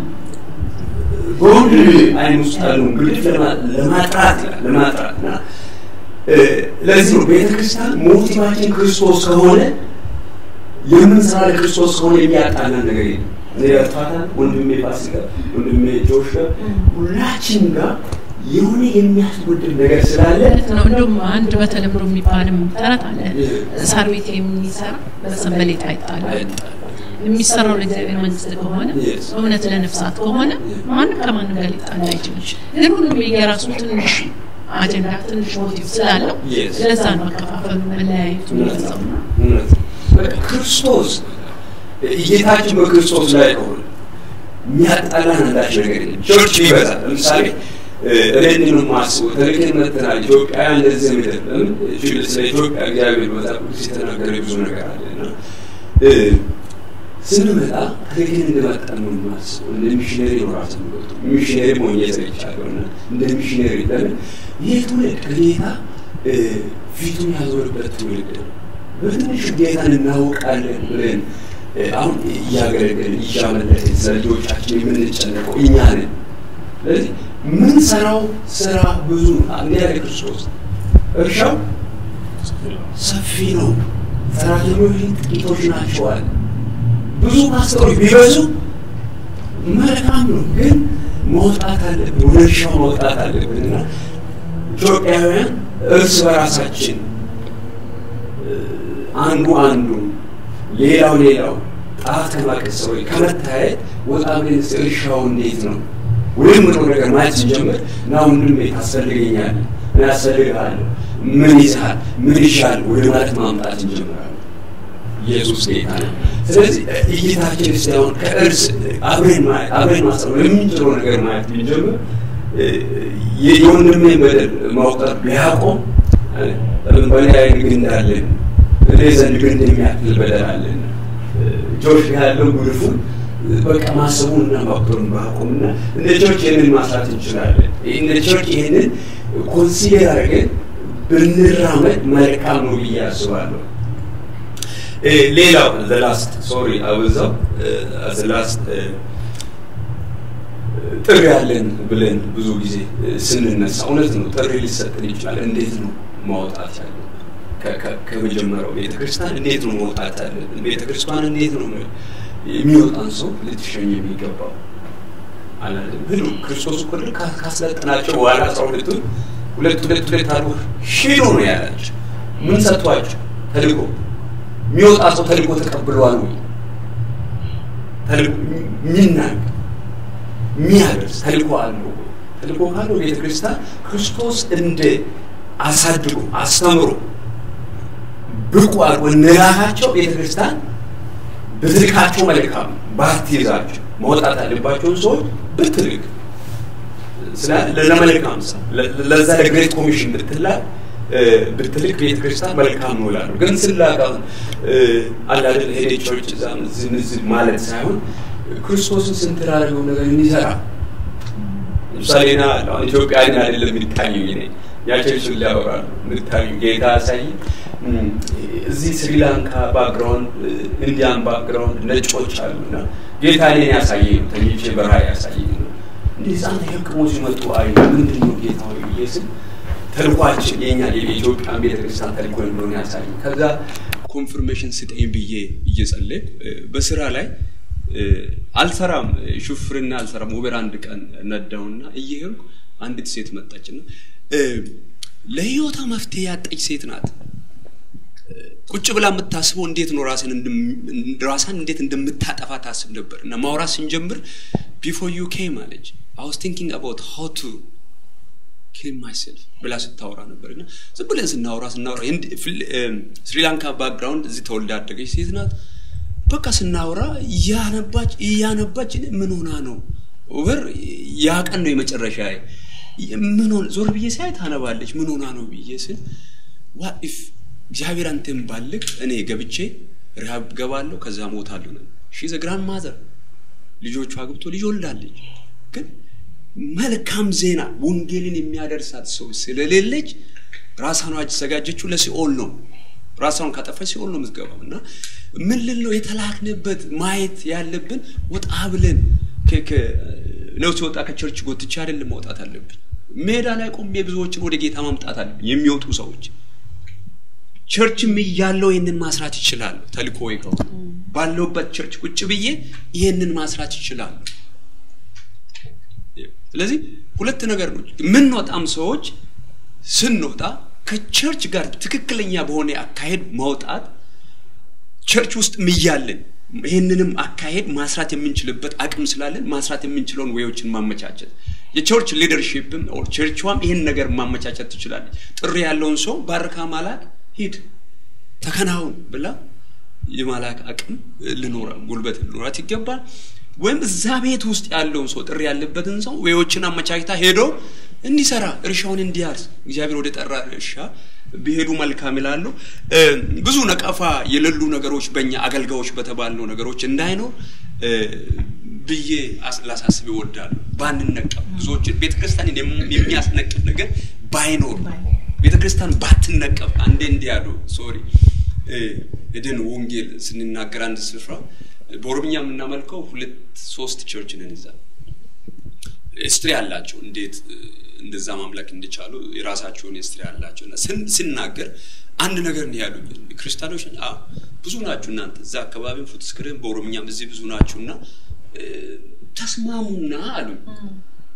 በወንድ አይን ውስጥ ያለውን ግድፍ ለማጥራት ለማጥራት እና ለዚህ ነው ቤተክርስቲያን ሞቲቫችን ክርስቶስ ከሆነ የምንሰራ ለክርስቶስ ከሆነ የሚያጣላን ነገር የለም። እኔ ያጥፋታል ወንድሜ ፋሲካ፣ ወንድሜ ጆሽ ጋር ሁላችን ጋር የሆነ የሚያስጎድል ነገር ስላለ ነው። እንደውም አንድ በተለምዶ የሚባልም ተረት አለ። ሳር ቤት የሚሰራ በሰንበሌጥ አይጣልም። የሚሰራው ለእግዚአብሔር መንግስት ከሆነ እውነት ለነፍሳት ከሆነ ማንም ከማንም ጋር ሊጣላ አይችልም። ግን ሁሉም የራሱ ትንሽ አጀንዳ ትንሽ ሞቲቭ ስላለው ለዛ ነው መከፋፈሉ መለያየቱ የሚፈጸሙ ክርስቶስ እይታችን በክርስቶስ ላይ ከሆነ የሚያጣላን አንዳች ነገር የለም። ቸርች ይበዛል። ለምሳሌ እኔ ነው የማስበው ተልከን መጥተናል። ኢትዮጵያውያን እንደዚህ ምድር ለምን ስለ ኢትዮጵያ እግዚአብሔር መጽሐፍ ቅዱስ የተናገረ ብዙ ነገር አለ እና ስንመጣ ተልከን እንደመጣን ነው የማስበው። እንደ ሚሽነሪ ነው ራሱ የሚወጡ ሚሽነሪ ሞኜ ሰርቻለሁ እና እንደ ሚሽነሪ ለምን ይህ ትውልድ ከጌታ ፊቱን ያዞርበት ትውልድ ነው። በትንሹ ጌታን እናውቃለን ብለን አሁን እያገለገልን እያመለክን ስለ ልጆቻችን የምንጨነቀው እኛ ነን። ስለዚህ ምን ሰራው ስራ ብዙ እንዲህ ያለ ክርስቶስ እርሻው ሰፊ ነው፣ ሰራተኞች ጥቂቶች ናቸዋል። ብዙ ፓስተሮች ቢበዙ መልካም ነው፣ ግን መውጣት አለብን፣ ወደ እርሻው መውጣት አለብን እና ኢትዮጵያውያን እርስ በራሳችን አንዱ አንዱ ሌላው ሌላው ጣት ከማቀሰብ ከመታየት ወጣ ብለን እርሻው እንዴት ነው ወይም ነው ነገር ማየት ስንጀምር ና ወንድሜ ታስፈልገኛለህ፣ እኔ ያስፈልግሃለሁ፣ ምን ይዝሃል፣ ምን ይሻል ወደ ማለት ማምጣት እንጀምራለን። ኢየሱስ ጌታ ነው። ስለዚህ እይታችን እስቲ አሁን ከእርስ አብረን ማየት አብረን ማሰብ የምንችለው ነገር ማየት ብንጀምር የወንድሜ በደል መቁጠር ቢያቆም በእኔ ላይ ግንድ አለን፣ እኔ ዘንድ ግንድ የሚያክል በደል አለን። ጆሽ ያለው ጉድፉን በቃ ማሰቡን እና መቁጠሩን ባቆምና እንደ ቸርች ይህንን ማስራት እንችላለን። እንደ ቸርች ይህንን ኮንሲደር አድርገን ብንራመድ መልካም ነው ብዬ አስባለሁ። ሌላው ዘላስት ሶሪ አበዛው ዘላስት ጥሪ ያለን ብለን ብዙ ጊዜ ስንነሳ እውነት ነው፣ ጥሪ ሊሰጥን ይችላል። እንዴት ነው ማውጣት ያለን? ከመጀመሪያው ቤተክርስቲያን እንዴት ነው መውጣት ያለብን? ቤተክርስቲያን እንዴት ነው የሚወጣን ሰው ልትሸኝ የሚገባው? አላለም ብሉ ክርስቶስ እኮ ልክ ካስለጠናቸው በኋላ አስራ ሁለቱን ሁለት ሁለት ሁለት አድርጎ ሂዱ ነው ያላቸው። ምን ሰጥቷቸው? ተልእኮ የሚወጣ ሰው ተልእኮ ተቀብለዋል ወይ? ተልእኮ የሚናገር የሚያደርስ ተልእኮ አለው ወይ? ተልእኮ ካለው ቤተ ክርስቲያን ክርስቶስ እንደ አሳድጎ አስተምሮ ብቁ አድርጎ እንላካቸው ቤተ ክርስቲያን ብትልካቸው መልካም ባትይዛቸው መውጣት ያለባቸውን ሰዎች ብትልክ ለመልካም ሰው ለዛ ለግሬት ኮሚሽን ብትላክ ብትልክ ቤተ ክርስቲያን መልካም ነው እላለሁ። ግን ስላክ አሁን አላደል ሄደ ቸርች እዛም እዚህም እዚህም ማለት ሳይሆን ክርስቶስን ስንት ላደረገው ነገር እንዲሰራ ለምሳሌ ና አሁን ኢትዮጵያን አይደለም የሚታየኝ እኔ ያቸርችን ሊያወራሉ የምታዩ ጌታ ያሳይ እዚህ ስሪላንካ ባክግራውንድ ኢንዲያን ባክግራውንድ ነጮች አሉና ጌታ እኔን ያሳየኝ ነው ተኝቼ በረሃ ያሳየኝ ነው እንዲህ ህፃን ተሸክሞ ሲመጡ አይ ምንድን ነው ጌታ ሆይ ብዬ ስል ተልኳችን የኛ የኢትዮጵያን ቤተክርስቲያን ተልኮ እንደሆነ ያሳይ ከዛ ኮንፍርሜሽን ስጠኝ ብዬ እየጸለይኩ በስራ ላይ አልሰራም ሹፍርና አልሰራም ውበር አንድ ቀን ነዳውና እየሄድኩ አንዲት ሴት መጣችና ለህይወቷ መፍትሄ ያጠች ሴት ናት ቁጭ ብላ የምታስበው እንዴት ነው ራስን ራሳን እንዴት እንደምታጠፋ ታስብ ነበር እና ማውራት ስንጀምር ቢፎር ዩ ኬም አለች አይ ዋዝ ቲንኪንግ አባውት ሃው ቱ ኪል ማይሰልፍ ብላ ስታወራ ነበር እና ዝም ብለን ስናወራ ስናወራ ስሪላንካ ባክግራውንድ እዚህ ተወልዳ ያደገች ሴት ናት በቃ ስናወራ እያነባች እያነባች ምን ሆና ነው ኦቨር ያ ቀን ነው የመጨረሻ ምን ሆነ ዞር ብዬ ሳይ ታነባለች ምን ሆና ነው ብዬ ስል ዋት ኢፍ እግዚአብሔር አንተን ባልክ እኔ ገብቼ ረሃብ ገባለሁ ከዛ ሞታለሁ ነው ሺ ዘ ግራንድ ማዘር ልጆቿ አግብቶ ልጅ ወልዳለች ግን መልካም ዜና ወንጌልን የሚያደርሳት ሰው ስለሌለች ራሳኗ የተዘጋጀችው ለሲኦል ነው ራሷን ካጠፋች ሲኦል ነው የምትገባው እና ምን ልል ነው የተላክንበት ማየት ያለብን ወጣ ብለን ነው ሲወጣ ከቸርች ጎትቼ አይደለም መውጣት አለብኝ ሜዳ ላይ ቆሜ ብዙዎችን ወደ ጌታ ማምጣት አለብኝ የሚወጡ ሰዎች ቸርችም እያለው ይህንን ማስራት ይችላሉ ተልኮ ከሆነ ባለውበት ቸርች ቁጭ ብዬ ይህንን ማስራት ይችላሉ ስለዚህ ሁለት ነገር ነው የምንወጣም ሰዎች ስንወጣ ከቸርች ጋር ትክክለኛ በሆነ አካሄድ ማውጣት ቸርች ውስጥ ምያለን ይህንንም አካሄድ ማስራት የምንችልበት አቅም ስላለን ማስራት የምንችለውን ወዮችን ማመቻቸት የቸርች ሊደርሽፕም ቸርችዋም ይህን ነገር ማመቻቸት ትችላለች ጥሪ ያለውን ሰው ባርካ ማላክ ሂድ ተከናውን ብላ የማላክ አቅም ልኖረ ጉልበት ልኖራት ይገባል ወይም እዛ ቤት ውስጥ ያለውን ሰው ጥሪ ያለበትን ሰው ወዮችን አመቻችታ ሄዶ እንዲሰራ እርሻውን እንዲያርስ እግዚአብሔር ወደ ጠራ እርሻ ቢሄዱ መልካም ይላሉ ብዙ ነቀፋ የሌሉ ነገሮች በእኛ አገልጋዮች በተባልነው ነገሮች እንዳይኖር ብዬ ላሳስብ ይወዳሉ ባንነቀፍ ብዙዎችን ቤተክርስቲያንን የሚያስነቅፍ ነገር ባይኖር ቤተክርስቲያን ባትነቀፍ አንዴ እንዲህ ያሉ ሶሪ እድን ወንጌል ስንናገር አንድ ስፍራ በኦሮምኛ የምናመልከው ሁለት ሶስት ቸርች ነን እዛ ስትሪ አላቸው እንዴት እንደዛ ማምለክ እንደቻሉ የራሳቸውን ስትሪ አላቸው እና ስናገር አንድ ነገር ነው ያሉ ክርስቲያኖች ብዙ ናችሁ እናንተ እዛ አካባቢ ፉትስክርም በኦሮምኛም እዚህ ብዙ ናችሁ እና ተስማሙና አሉ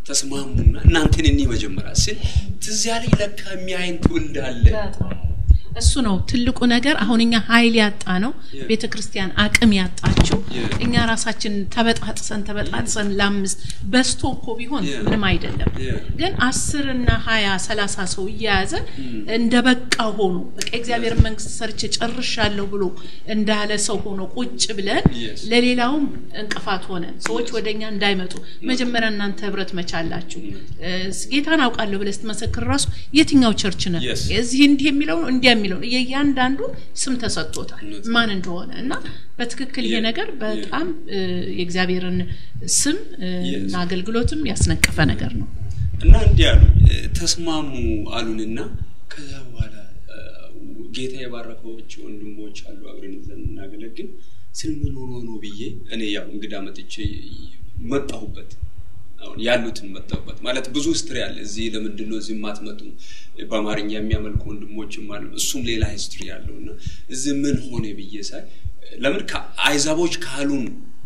ተስማሙና እናንተን እኔ መጀመሪያ ስል ትዝ ያለኝ ለካ የሚያይን ትውልድ አለ እሱ ነው ትልቁ ነገር። አሁን እኛ ኃይል ያጣ ነው ቤተ ክርስቲያን አቅም ያጣችው እኛ ራሳችን ተበጣጥሰን ተበጣጥሰን ለአምስት በስቶ እኮ ቢሆን ምንም አይደለም። ግን አስር እና ሀያ ሰላሳ ሰው እየያዘ እንደ በቃ ሆኖ በቃ እግዚአብሔር መንግስት ሰርቼ ጨርሻለሁ ብሎ እንዳለ ሰው ሆኖ ቁጭ ብለን ለሌላውም እንቅፋት ሆነን ሰዎች ወደ እኛ እንዳይመጡ መጀመሪያ እናንተ ህብረት መቻላችሁ ጌታን አውቃለሁ ብለህ ስትመሰክር ራሱ የትኛው ቸርች ነህ እዚህ እንዲህ የሚለው ነው እንዲያ የሚለው ነው የእያንዳንዱ ስም ተሰጥቶታል ማን እንደሆነ እና በትክክል ይሄ ነገር በጣም የእግዚአብሔርን ስም እና አገልግሎትም ያስነቀፈ ነገር ነው እና እንዲህ አሉ ተስማሙ አሉንና ከዛ በኋላ ጌታ የባረከዎች ወንድሞች አሉ አብረን ይዘን እናገለግል ስል ምን ሆኖ ነው ብዬ እኔ ያው እንግዳ መጥቼ መጣሁበት አሁን ያሉትን መጣሁበት ማለት ብዙ ሂስትሪ አለ እዚህ ለምንድን ነው እዚህ የማትመጡ በአማርኛ የሚያመልኩ ወንድሞችም አሉ እሱም ሌላ ሂስትሪ ያለው እና እዚህ ምን ሆነ ብዬ ሳይ ለምን አይዛቦች ካሉን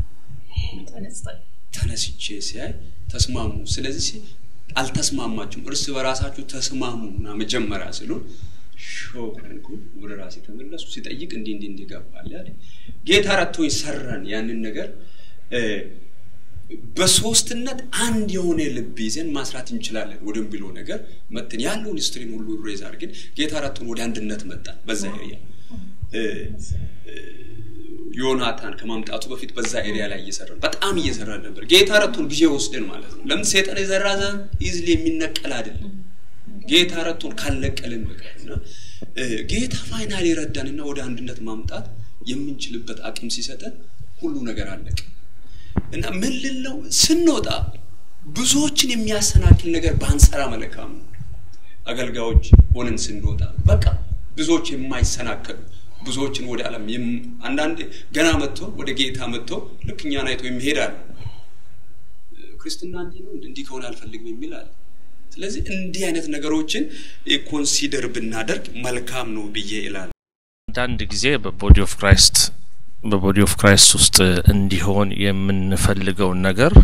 ተነስቼ ሲያይ ተስማሙ ስለዚህ አልተስማማችሁም እርስ በራሳችሁ ተስማሙ እና መጀመሪያ ስሉን ሾክ ሆንኩኝ ወደ ራሴ ተመለሱ ሲጠይቅ እንዲህ እንዲህ እንዲህ ገባል ያለ ጌታ ረቶኝ ሰራን ያንን ነገር በሶስትነት አንድ የሆነ ልብ ይዘን ማስራት እንችላለን ወደሚለው ነገር መትን ያለውን ሂስትሪን ሁሉ ሬዝ አድርገን ጌታ ረቶን ወደ አንድነት መጣን በዛ ኤሪያ ዮናታን ከማምጣቱ በፊት በዛ ኤሪያ ላይ እየሰራን በጣም እየሰራን ነበር ጌታ ረቶን ጊዜ ወስደን ማለት ነው ለምን ሴጠን የዘራ ዘር ኢዝሊ የሚነቀል አይደለም ጌታ ረቶን ካለቀልን በቀር እና ጌታ ፋይናል የረዳንና ወደ አንድነት ማምጣት የምንችልበት አቅም ሲሰጠን ሁሉ ነገር አለቀ እና ምን ልለው ስንወጣ ብዙዎችን የሚያሰናክል ነገር ባንሰራ መልካም ነው አገልጋዮች ሆነን ስንወጣ በቃ ብዙዎች የማይሰናከሉ ብዙዎችን ወደ ዓለም አንዳንድ ገና መጥቶ ወደ ጌታ መጥቶ ልክ እኛን አይቶ የሚሄዳል ክርስትና እንዲህ ነው እንዲህ ከሆነ አልፈልግም የሚል አለ ስለዚህ እንዲህ አይነት ነገሮችን ኮንሲደር ብናደርግ መልካም ነው ብዬ ይላል አንዳንድ ጊዜ በቦዲ ኦፍ ክራይስት በቦዲ ኦፍ ክራይስት ውስጥ እንዲሆን የምንፈልገውን ነገር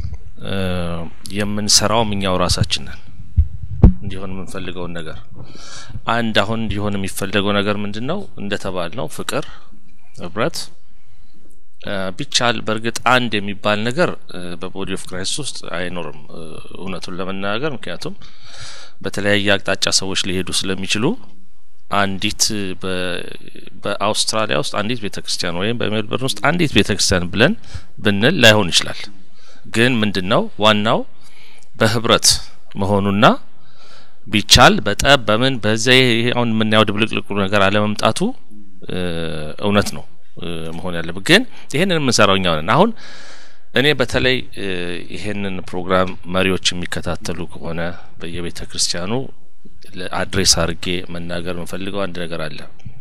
የምንሰራውም እኛው ራሳችን ነን እንዲሆን የምንፈልገውን ነገር አንድ አሁን እንዲሆን የሚፈለገው ነገር ምንድን ነው እንደተባል ነው ፍቅር ህብረት ቢቻል በእርግጥ አንድ የሚባል ነገር በቦዲ ኦፍ ክራይስት ውስጥ አይኖርም እውነቱን ለመናገር ምክንያቱም በተለያየ አቅጣጫ ሰዎች ሊሄዱ ስለሚችሉ አንዲት በአውስትራሊያ ውስጥ አንዲት ቤተ ክርስቲያን ወይም በሜልበርን ውስጥ አንዲት ቤተ ክርስቲያን ብለን ብንል ላይሆን ይችላል ግን ምንድን ነው ዋናው በህብረት መሆኑና ቢቻል በጠብ በምን በዛ አሁን የምናየው ድብልቅልቁ ነገር አለመምጣቱ እውነት ነው መሆን ያለብን ግን ይህንን የምንሰራው እኛው ነን አሁን እኔ በተለይ ይሄንን ፕሮግራም መሪዎች የሚከታተሉ ከሆነ በየቤተ ክርስቲያኑ አድሬስ አድርጌ መናገር የምፈልገው አንድ ነገር አለ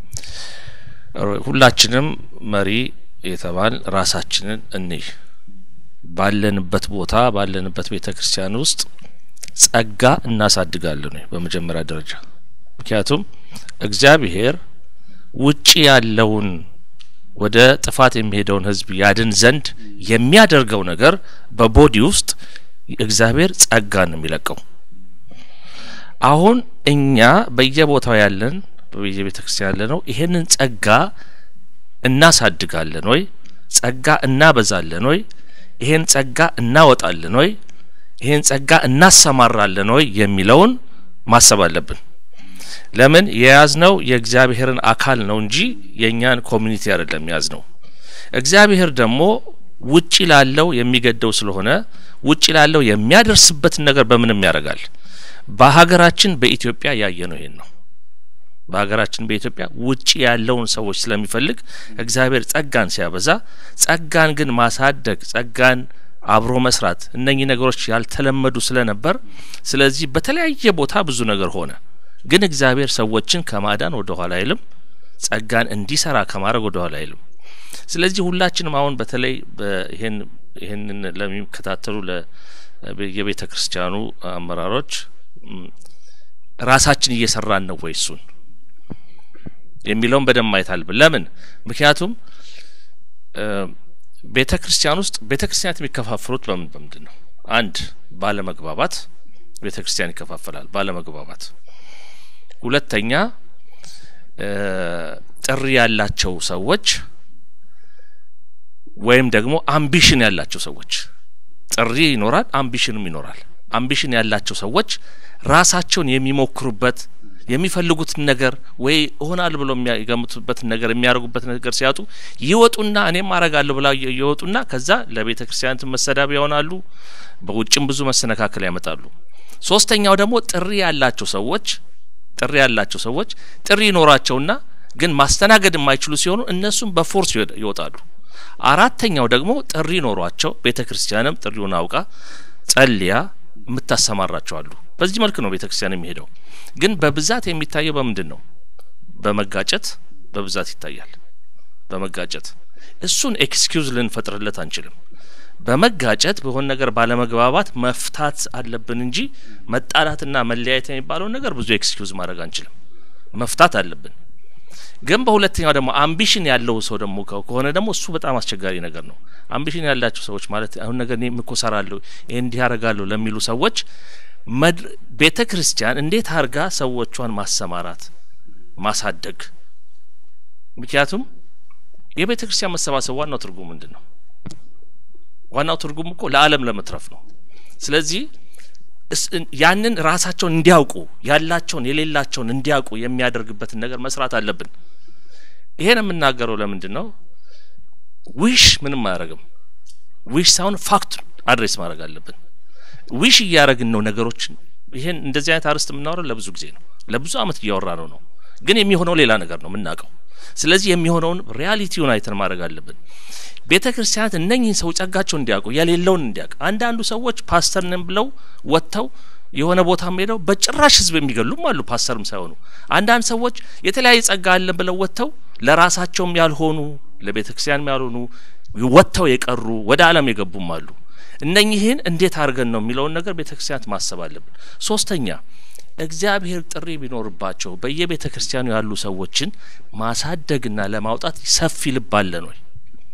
ሁላችንም መሪ የተባል ራሳችንን እንይ ባለንበት ቦታ ባለንበት ቤተ ክርስቲያን ውስጥ ጸጋ እናሳድጋለን ወይ በመጀመሪያ ደረጃ ምክንያቱም እግዚአብሔር ውጪ ያለውን ወደ ጥፋት የሚሄደውን ህዝብ ያድን ዘንድ የሚያደርገው ነገር በቦዲ ውስጥ እግዚአብሔር ጸጋን ነው የሚለቀው አሁን እኛ በየቦታው ያለን በየቤተ ክርስቲያን ያለ ነው ይሄንን ጸጋ እናሳድጋለን ወይ ጸጋ እናበዛለን ወይ ይሄን ጸጋ እናወጣለን ወይ ይሄን ጸጋ እናሰማራለን ወይ የሚለውን ማሰብ አለብን ለምን የያዝነው የእግዚአብሔርን አካል ነው እንጂ የእኛን ኮሚኒቲ አይደለም የያዝነው እግዚአብሔር ደግሞ ውጪ ላለው የሚገደው ስለሆነ ውጪ ላለው የሚያደርስበትን ነገር በምንም ያደርጋል በሀገራችን በኢትዮጵያ ያየ ነው ይሄን ነው በሀገራችን በኢትዮጵያ ውጪ ያለውን ሰዎች ስለሚፈልግ እግዚአብሔር ጸጋን ሲያበዛ ጸጋን ግን ማሳደግ ጸጋን አብሮ መስራት እነኚህ ነገሮች ያልተለመዱ ስለነበር ስለዚህ በተለያየ ቦታ ብዙ ነገር ሆነ ግን እግዚአብሔር ሰዎችን ከማዳን ወደ ኋላ አይልም ጸጋን እንዲሰራ ከማድረግ ወደ ኋላ አይልም ስለዚህ ሁላችንም አሁን በተለይ ይህን ይህንን ለሚከታተሉ የቤተ ክርስቲያኑ አመራሮች ራሳችን እየሰራን ነው ወይ እሱን የሚለውን በደንብ ማየት አለብን ለምን ምክንያቱም ቤተ ክርስቲያን ውስጥ ቤተ ክርስቲያናት የሚከፋፍሉት በምን በምንድን ነው አንድ ባለመግባባት ቤተ ክርስቲያን ይከፋፈላል ባለመግባባት ሁለተኛ ጥሪ ያላቸው ሰዎች ወይም ደግሞ አምቢሽን ያላቸው ሰዎች ጥሪ ይኖራል፣ አምቢሽንም ይኖራል። አምቢሽን ያላቸው ሰዎች ራሳቸውን የሚሞክሩበት የሚፈልጉትን ነገር ወይ እሆናል ብሎ የሚገምቱበትን ነገር የሚያደርጉበት ነገር ሲያጡ ይወጡና እኔም አረጋለሁ ብላ ይወጡና ከዛ ለቤተ ክርስቲያናት መሰዳቢያ ይሆናሉ። በውጭም ብዙ መሰነካከል ያመጣሉ። ሶስተኛው ደግሞ ጥሪ ያላቸው ሰዎች ጥሪ ያላቸው ሰዎች ጥሪ ይኖራቸውና ግን ማስተናገድ የማይችሉ ሲሆኑ እነሱም በፎርስ ይወጣሉ። አራተኛው ደግሞ ጥሪ ኖሯቸው ቤተ ክርስቲያንም ጥሪውን አውቃ ጸልያ የምታሰማራቸው አሉ። በዚህ መልክ ነው ቤተ ክርስቲያን የሚሄደው። ግን በብዛት የሚታየው በምንድን ነው? በመጋጨት በብዛት ይታያል። በመጋጨት እሱን ኤክስኪውዝ ልንፈጥርለት አንችልም። በመጋጨት በሆነ ነገር ባለመግባባት መፍታት አለብን እንጂ መጣላትና መለያየት የሚባለውን ነገር ብዙ ኤክስኪውዝ ማድረግ አንችልም። መፍታት አለብን። ግን በሁለተኛው ደግሞ አምቢሽን ያለው ሰው ደግሞ ከሆነ ደግሞ እሱ በጣም አስቸጋሪ ነገር ነው። አምቢሽን ያላቸው ሰዎች ማለት አሁን ነገር እኔ እኮሰራለሁ ይህ እንዲህ ያደርጋለሁ ለሚሉ ሰዎች ቤተ ክርስቲያን እንዴት አድርጋ ሰዎቿን ማሰማራት ማሳደግ። ምክንያቱም የቤተ ክርስቲያን መሰባሰብ ዋናው ትርጉም ምንድን ነው? ዋናው ትርጉም እኮ ለዓለም ለመትረፍ ነው። ስለዚህ ያንን ራሳቸውን እንዲያውቁ ያላቸውን የሌላቸውን እንዲያውቁ የሚያደርግበትን ነገር መስራት አለብን። ይሄን የምናገረው ለምንድን ነው? ዊሽ ምንም አያደርግም። ዊሽ ሳይሆን ፋክት አድሬስ ማድረግ አለብን። ዊሽ እያደረግን ነው ነገሮችን። ይሄን እንደዚህ አይነት አርዕስት የምናወራው ለብዙ ጊዜ ነው፣ ለብዙ አመት እያወራ ነው ነው ግን የሚሆነው ሌላ ነገር ነው የምናውቀው። ስለዚህ የሚሆነውን ሪያሊቲውን አይተን ማድረግ አለብን። ቤተ ክርስቲያናት እነኝህን ሰው ጸጋቸውን እንዲያውቁ የሌለውን እንዲያውቅ። አንዳንዱ ሰዎች ፓስተር ነን ብለው ወጥተው የሆነ ቦታም ሄደው በጭራሽ ህዝብ የሚገሉም አሉ፣ ፓስተርም ሳይሆኑ። አንዳንድ ሰዎች የተለያየ ጸጋ አለን ብለው ወጥተው ለራሳቸውም ያልሆኑ ለቤተ ክርስቲያንም ያልሆኑ ወጥተው የቀሩ ወደ ዓለም የገቡም አሉ። እነኚህን እንዴት አድርገን ነው የሚለውን ነገር ቤተ ክርስቲያናት ማሰብ አለብን። ሶስተኛ እግዚአብሔር ጥሪ ቢኖርባቸው በየቤተ ክርስቲያኑ ያሉ ሰዎችን ማሳደግና ለማውጣት ሰፊ ልብ አለን ወይ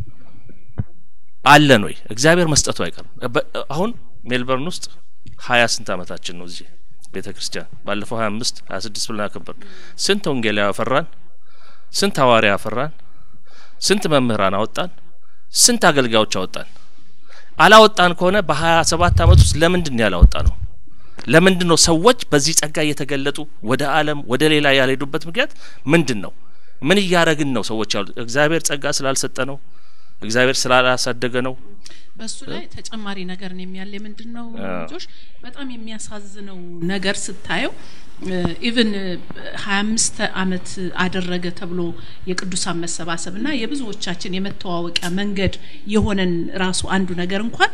አለን ወይ? እግዚአብሔር መስጠቱ አይቀርም። አሁን ሜልበርን ውስጥ ሀያ ስንት አመታችን ነው እዚህ ቤተ ክርስቲያን ባለፈው ሀያ አምስት ሀያ ስድስት ብለን አከበር። ስንት ወንጌላዊ አፈራን? ስንት ሐዋርያ አፈራን? ስንት መምህራን አወጣን? ስንት አገልጋዮች አወጣን? አላወጣን ከሆነ በሀያ ሰባት አመት ውስጥ ለምንድን ነው ያላወጣ ነው? ለምንድን ነው ሰዎች በዚህ ጸጋ እየተገለጡ ወደ ዓለም ወደ ሌላ ያልሄዱበት ምክንያት ምንድን ነው? ምን እያደረግን ነው? ሰዎች ያሉት እግዚአብሔር ጸጋ ስላልሰጠ ነው? እግዚአብሔር ስላላሳደገ ነው? በሱ ላይ ተጨማሪ ነገር ነው የሚያለ ምንድን ነው ልጆች በጣም የሚያሳዝነው ነገር ስታየው ኢቭን ሀያ አምስት አመት አደረገ ተብሎ የቅዱሳን መሰባሰብ እና የብዙዎቻችን የመተዋወቂያ መንገድ የሆነን ራሱ አንዱ ነገር እንኳን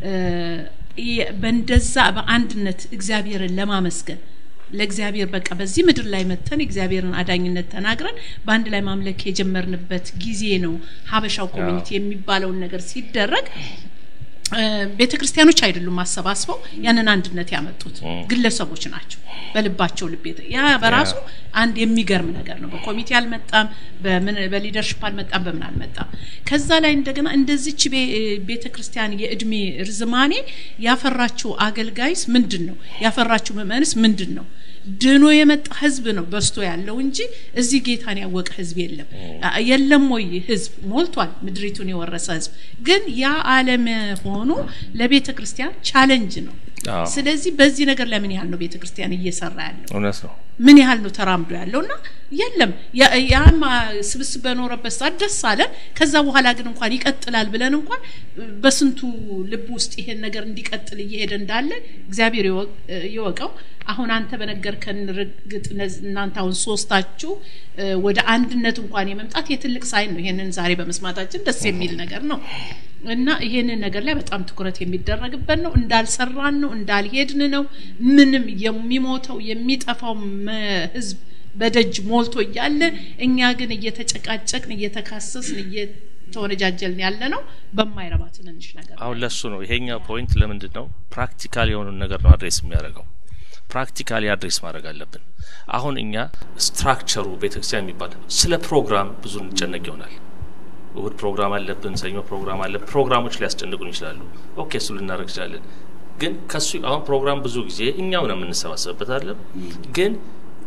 በእንደዛ በአንድነት እግዚአብሔርን ለማመስገን ለእግዚአብሔር በቃ በዚህ ምድር ላይ መተን እግዚአብሔርን አዳኝነት ተናግረን በአንድ ላይ ማምለክ የጀመርንበት ጊዜ ነው። ሀበሻው ኮሚኒቲ የሚባለውን ነገር ሲደረግ ቤተ ክርስቲያኖች አይደሉም አሰባስበው ያንን አንድነት ያመጡት ግለሰቦች ናቸው። በልባቸው ልብ ያ በራሱ አንድ የሚገርም ነገር ነው። በኮሚቴ አልመጣም፣ በሊደርሽፕ አልመጣም፣ በምን አልመጣም። ከዛ ላይ እንደገና እንደዚች ቤተ ክርስቲያን የእድሜ ርዝማኔ ያፈራችው አገልጋይስ ምንድን ነው? ያፈራችው ምእመንስ ምንድን ነው? ድኖ የመጣ ህዝብ ነው በስቶ ያለው እንጂ እዚህ ጌታን ያወቀ ህዝብ የለም። የለም ወይ ህዝብ ሞልቷል፣ ምድሪቱን የወረሰ ህዝብ ግን ያ አለመሆኑ ለቤተ ክርስቲያን ቻለንጅ ነው። ስለዚህ በዚህ ነገር ላይ ምን ያህል ነው ቤተ ክርስቲያን እየሰራ ያለው? እውነት ነው። ምን ያህል ነው ተራምዶ ያለው እና የለም ያም ስብስብ በኖረበት ሰዓት ደስ አለን። ከዛ በኋላ ግን እንኳን ይቀጥላል ብለን እንኳን በስንቱ ልብ ውስጥ ይሄን ነገር እንዲቀጥል እየሄደ እንዳለ እግዚአብሔር ይወቀው። አሁን አንተ በነገርከን ርግጥ እናንተ አሁን ሶስታችሁ ወደ አንድነት እንኳን የመምጣት የትልቅ ሳይን ነው። ይሄንን ዛሬ በመስማታችን ደስ የሚል ነገር ነው እና ይሄንን ነገር ላይ በጣም ትኩረት የሚደረግበት ነው። እንዳልሰራን ነው፣ እንዳልሄድን ነው። ምንም የሚሞተው የሚጠፋው ህዝብ በደጅ ሞልቶ እያለ እኛ ግን እየተጨቃጨቅን እየተካሰስን እየተወነጃጀልን ያለ ነው በማይረባ ትንንሽ ነገር። አሁን ለሱ ነው ይሄኛው ፖይንት። ለምንድን ነው ፕራክቲካል የሆኑን ነገር ነው አድሬስ የሚያደርገው ፕራክቲካሊ አድሬስ ማድረግ አለብን። አሁን እኛ ስትራክቸሩ ቤተክርስቲያን የሚባል ስለ ፕሮግራም ብዙ እንጨነቅ ይሆናል። እሁድ ፕሮግራም አለብን፣ ሰኞ ፕሮግራም አለ። ፕሮግራሞች ሊያስጨንቁን ይችላሉ። ኦኬ እሱ ልናደርግ ይችላለን። ግን ከሱ አሁን ፕሮግራም ብዙ ጊዜ እኛው ነው የምንሰባሰብበት አለ። ግን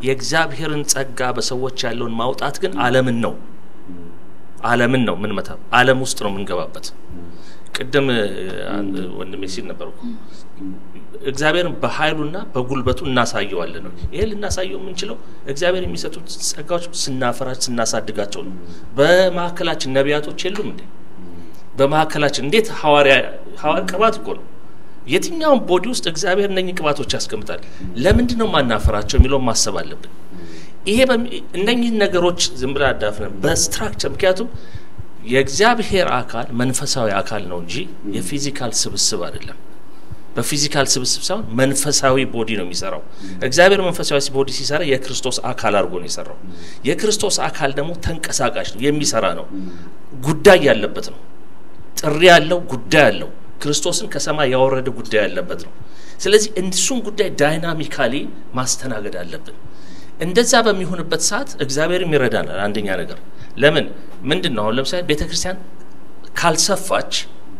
የእግዚአብሔርን ጸጋ በሰዎች ያለውን ማውጣት ግን ዓለምን ነው ዓለምን ነው ምን መታ ዓለም ውስጥ ነው የምንገባበት። ቅድም ወንድሜ ሲል ነበር እኮ እግዚአብሔርን በኃይሉና በጉልበቱ እናሳየዋለን ነው። ይሄ ልናሳየው የምንችለው እግዚአብሔር የሚሰጡት ጸጋዎች ስናፈራች ስናሳድጋቸው ነው። በማዕከላችን ነቢያቶች የሉም እንዴ? በማዕከላችን እንዴት ሐዋርያ ሐዋርያ ቅባት እኮ ነው። የትኛውም ቦዲ ውስጥ እግዚአብሔር እነኚህ ቅባቶች ያስቀምጣል። ለምንድን ነው ማናፈራቸው የሚለውን ማሰብ አለብን። ይሄ እነኚህን ነገሮች ዝም ብላ አዳፍነን በስትራክቸር ምክንያቱም የእግዚአብሔር አካል መንፈሳዊ አካል ነው እንጂ የፊዚካል ስብስብ አይደለም። በፊዚካል ስብስብ ሳይሆን መንፈሳዊ ቦዲ ነው የሚሰራው። እግዚአብሔር መንፈሳዊ ቦዲ ሲሰራ የክርስቶስ አካል አድርጎ ነው የሰራው። የክርስቶስ አካል ደግሞ ተንቀሳቃሽ ነው፣ የሚሰራ ነው፣ ጉዳይ ያለበት ነው፣ ጥሪ ያለው ጉዳይ ያለው ክርስቶስን ከሰማይ ያወረደ ጉዳይ ያለበት ነው። ስለዚህ እሱን ጉዳይ ዳይናሚካሊ ማስተናገድ አለብን። እንደዛ በሚሆንበት ሰዓት እግዚአብሔርም ይረዳናል። አንደኛ ነገር ለምን ምንድን ነው አሁን ለምሳሌ ቤተ ክርስቲያን ካልሰፋች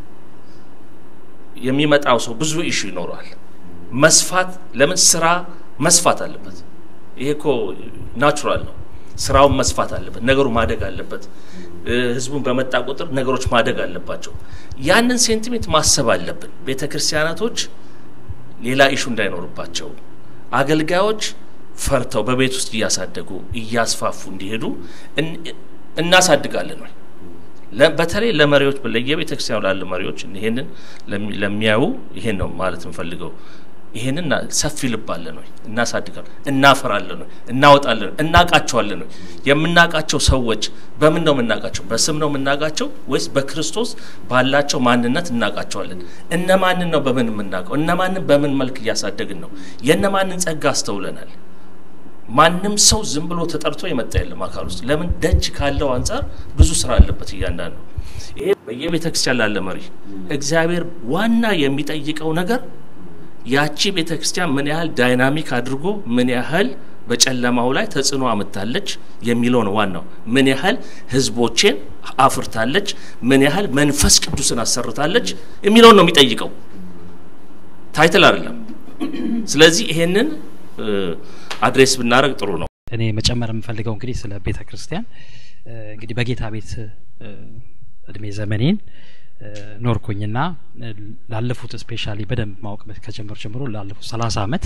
የሚመጣው ሰው ብዙ ኢሹ ይኖረዋል። መስፋት ለምን ስራ መስፋት አለበት። ይሄ እኮ ናቹራል ነው። ስራውን መስፋት አለበት። ነገሩ ማደግ አለበት። ህዝቡን በመጣ ቁጥር ነገሮች ማደግ አለባቸው። ያንን ሴንቲሜንት ማሰብ አለብን። ቤተ ክርስቲያናቶች ሌላ ኢሹ እንዳይኖርባቸው አገልጋዮች ፈርተው በቤት ውስጥ እያሳደጉ እያስፋፉ እንዲሄዱ እናሳድጋለን ወይ? በተለይ ለመሪዎች ለየቤተ ክርስቲያኑ ላለ መሪዎች ይሄንን ለሚያዩ ይሄን ነው ማለት የምፈልገው። ይሄንን ሰፊ ልብ አለን ወይ? እናሳድጋለን፣ እናፈራለን ወይ? እናወጣለን፣ እናቃቸዋለን ወይ? የምናቃቸው ሰዎች በምን ነው የምናቃቸው? በስም ነው የምናቃቸው ወይስ በክርስቶስ ባላቸው ማንነት እናቃቸዋለን? እነማንን ነው በምን የምናውቀው? እነማንን በምን መልክ እያሳደግን ነው? የእነማንን ጸጋ አስተውለናል? ማንም ሰው ዝም ብሎ ተጠርቶ የመጣ የለም አካል ውስጥ። ለምን ደጅ ካለው አንጻር ብዙ ስራ አለበት እያንዳንዱ። ይሄ በየቤተ ክርስቲያን ላለ መሪ እግዚአብሔር ዋና የሚጠይቀው ነገር ያቺ ቤተ ክርስቲያን ምን ያህል ዳይናሚክ አድርጎ ምን ያህል በጨለማው ላይ ተጽዕኖ አምታለች የሚለው ነው ዋናው። ምን ያህል ህዝቦቼን አፍርታለች፣ ምን ያህል መንፈስ ቅዱስን አሰርታለች የሚለውን ነው የሚጠይቀው፣ ታይትል አይደለም። ስለዚህ ይሄንን አድሬስ ብናደረግ ጥሩ ነው። እኔ መጨመር የምፈልገው እንግዲህ ስለ ቤተ ክርስቲያን እንግዲህ በጌታ ቤት እድሜ ዘመኔን ኖርኩኝና ላለፉት ስፔሻሊ በደንብ ማወቅ ከጀመሩ ጀምሮ ላለፉት ሰላሳ አመት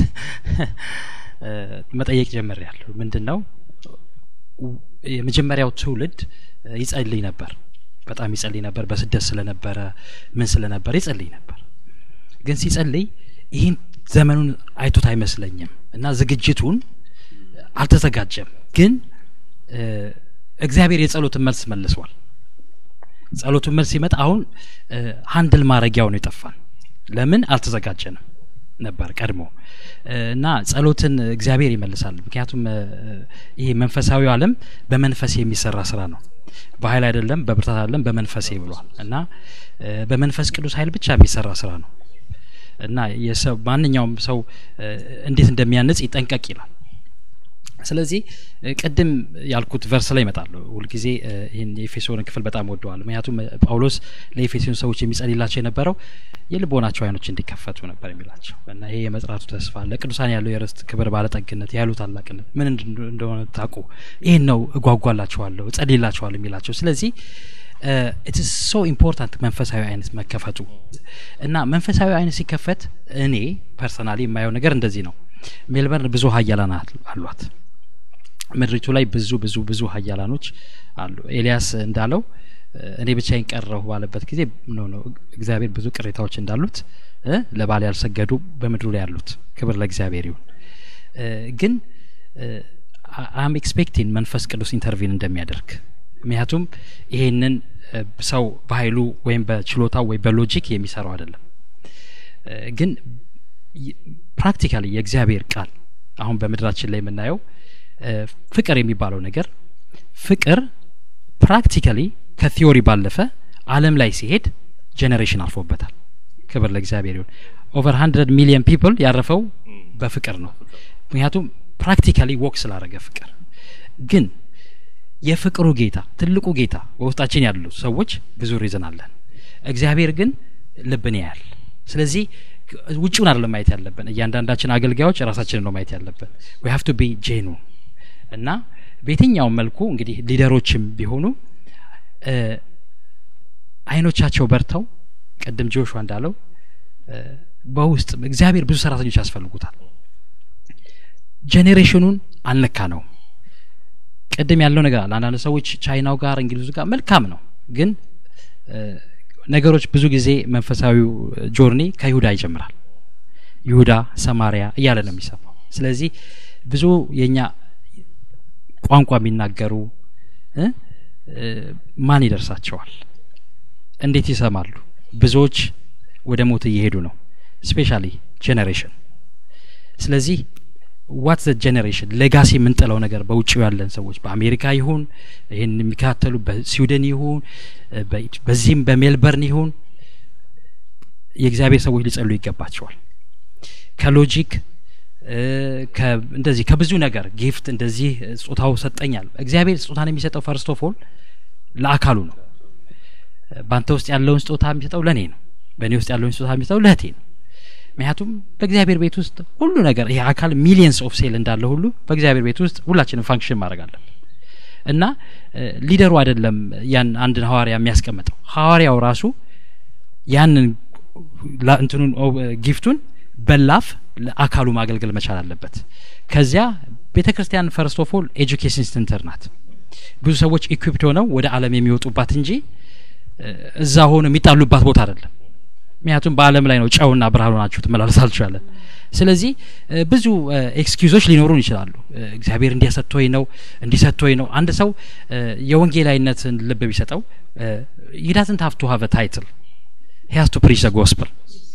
መጠየቅ ጀምር ያለሁ ምንድን ነው የመጀመሪያው ትውልድ ይጸልይ ነበር በጣም ይጸልይ ነበር በስደት ስለነበረ ምን ስለነበረ ይጸልይ ነበር ግን ሲጸልይ ይህን ዘመኑን አይቶት አይመስለኝም እና ዝግጅቱን አልተዘጋጀም ግን እግዚአብሔር የጸሎትን መልስ መልሷል ጸሎቱን መልስ ሲመጣ አሁን ሀንድል ማድረጊያው ነው የጠፋን ለምን አልተዘጋጀንም ነበር ቀድሞ እና ጸሎትን እግዚአብሔር ይመልሳል ምክንያቱም ይሄ መንፈሳዊ አለም በመንፈስ የሚሰራ ስራ ነው በኃይል አይደለም በብርታት አይደለም በመንፈሴ ብሏል እና በመንፈስ ቅዱስ ኃይል ብቻ የሚሰራ ስራ ነው እና የሰው ማንኛውም ሰው እንዴት እንደሚያንጽ ይጠንቀቅ ይላል ስለዚህ ቅድም ያልኩት ቨርስ ላይ ይመጣሉ ሁልጊዜ ይህን የኤፌሶን ክፍል በጣም ወደዋል ምክንያቱም ጳውሎስ ለኤፌሶን ሰዎች የሚጸልላቸው የነበረው የልቦናቸው አይኖች እንዲከፈቱ ነበር የሚላቸው እና ይሄ የመጽራቱ ተስፋ ለቅዱሳን ያለው የርስት ክብር ባለጠግነት ያሉ ታላቅነት ምን እንደሆነ ታቁ ይህን ነው እጓጓላችኋለሁ እጸልላችኋለሁ የሚላቸው ስለዚህ ኢትስ ሶ ኢምፖርታንት መንፈሳዊ አይነት መከፈቱ እና መንፈሳዊ አይነት ሲከፈት እኔ ፐርሰናሊ የማየው ነገር እንደዚህ ነው ሜልበርን ብዙ ሀያላን አሏት ምድሪቱ ላይ ብዙ ብዙ ብዙ ሀያላኖች አሉ ኤልያስ እንዳለው እኔ ብቻዬን ቀረሁ ባለበት ጊዜ ኖ ነው እግዚአብሔር ብዙ ቅሬታዎች እንዳሉት ለባል ያልሰገዱ በምድሩ ላይ ያሉት ክብር ለእግዚአብሔር ይሁን ግን አም ኤክስፔክቲንግ መንፈስ ቅዱስ ኢንተርቪን እንደሚያደርግ ምክንያቱም ይሄንን ሰው በኃይሉ ወይም በችሎታው ወይ በሎጂክ የሚሰራው አይደለም ግን ፕራክቲካሊ የእግዚአብሔር ቃል አሁን በምድራችን ላይ የምናየው ፍቅር የሚባለው ነገር ፍቅር ፕራክቲካሊ ከቲዮሪ ባለፈ አለም ላይ ሲሄድ ጄኔሬሽን አልፎበታል ክብር ለእግዚአብሔር ይሁን ኦቨር ሀንድረድ ሚሊዮን ፒፕል ያረፈው በፍቅር ነው ምክንያቱም ፕራክቲካሊ ወክ ስላደረገ ፍቅር ግን የፍቅሩ ጌታ ትልቁ ጌታ በውስጣችን ያሉ ሰዎች ብዙ ሪዝን አለን እግዚአብሔር ግን ልብን ያያል ስለዚህ ውጭውን አይደለም ማየት ያለብን እያንዳንዳችን አገልጋዮች ራሳችንን ነው ማየት ያለብን ዊ ሀቭ ቱ ቢ ጄኑ እና በየትኛውም መልኩ እንግዲህ ሊደሮችም ቢሆኑ እ፣ አይኖቻቸው በርተው ቅድም ጆሹዋ እንዳለው እ፣ በውስጥ እግዚአብሔር ብዙ ሰራተኞች ያስፈልጉታል ጄኔሬሽኑን አልነካ ነው ቅድም ያለው ነገር አለ አንዳንድ ሰዎች ቻይናው ጋር እንግሊዙ ጋር መልካም ነው ግን እ፣ ነገሮች ብዙ ጊዜ መንፈሳዊው ጆርኒ ከይሁዳ ይጀምራል ይሁዳ ሰማሪያ እያለ ነው የሚሰፋው ስለዚህ ብዙ የኛ ቋንቋ የሚናገሩ እ፣ እ፣ ማን ይደርሳቸዋል እንዴት ይሰማሉ ብዙዎች ወደ ሞት እየሄዱ ነው ስፔሻሊ ጄኔሬሽን ስለዚህ ዋት ዘ ጄኔሬሽን ሌጋሲ የምንጥለው ነገር በውጭው ያለን ሰዎች በአሜሪካ ይሁን ይህን የሚከታተሉ በስዊድን ይሁን እ፣ በ- በዚህም በሜልበርን ይሁን የእግዚአብሔር ሰዎች ሊጸሉ ይገባቸዋል ከሎጂክ እ፣ ከ- እንደዚህ ከብዙ ነገር ጊፍት እንደዚህ እ፣ ስጦታው ሰጠኛል እግዚአብሔር ስጦታን የሚሰጠው ፈርስት ኦፍ ኦል ለአካሉ ነው በአንተ ውስጥ ያለውን ስጦታ የሚሰጠው ለእኔ ነው በእኔ ውስጥ ያለውን ስጦታ የሚሰጠው ለእህቴ ነው ምክንያቱም በእግዚአብሔር ቤት ውስጥ ሁሉ ነገር ይሄ አካል ሚሊየንስ ኦፍ ሴል እንዳለ ሁሉ በእግዚአብሔር ቤት ውስጥ ሁላችንም ፋንክሽን ማድረግ አለን እና እ፣ ሊደሩ አይደለም ያን አንድን ሐዋርያ የሚያስቀምጠው ሐዋርያው ራሱ ያንን ላ- እንትኑን ኦ- ጊፍቱን በላፍ ለአካሉ ማገልገል መቻል አለበት ከዚያ ቤተ ክርስቲያን ፈርስት ኦፍ ኦል ኤጁኬሽን ሴንተር ናት ብዙ ሰዎች ኢኩፕድ ሆነው ወደ አለም የሚወጡባት እንጂ እ፣ እዛ ሆኖ የሚጣሉባት ቦታ አይደለም ምክንያቱም በአለም ላይ ነው ጨውና ብርሃኑ ናችሁ ትመላለስ አልቻለን ስለዚህ እ፣ ብዙ ኤክስኪውዞች ሊኖሩን ይችላሉ እ፣ እግዚአብሔር እንዲያሰጥቶኝ ነው እንዲሰጥቶኝ ነው አንድ ሰው እ፣ የወንጌላዊነትን ልብ ቢሰጠው ይዳዝንት ሀቭ ቱ ሀቭ ታይትል ሂያዝ ቱ ፕሪች ዘ ጎስፕል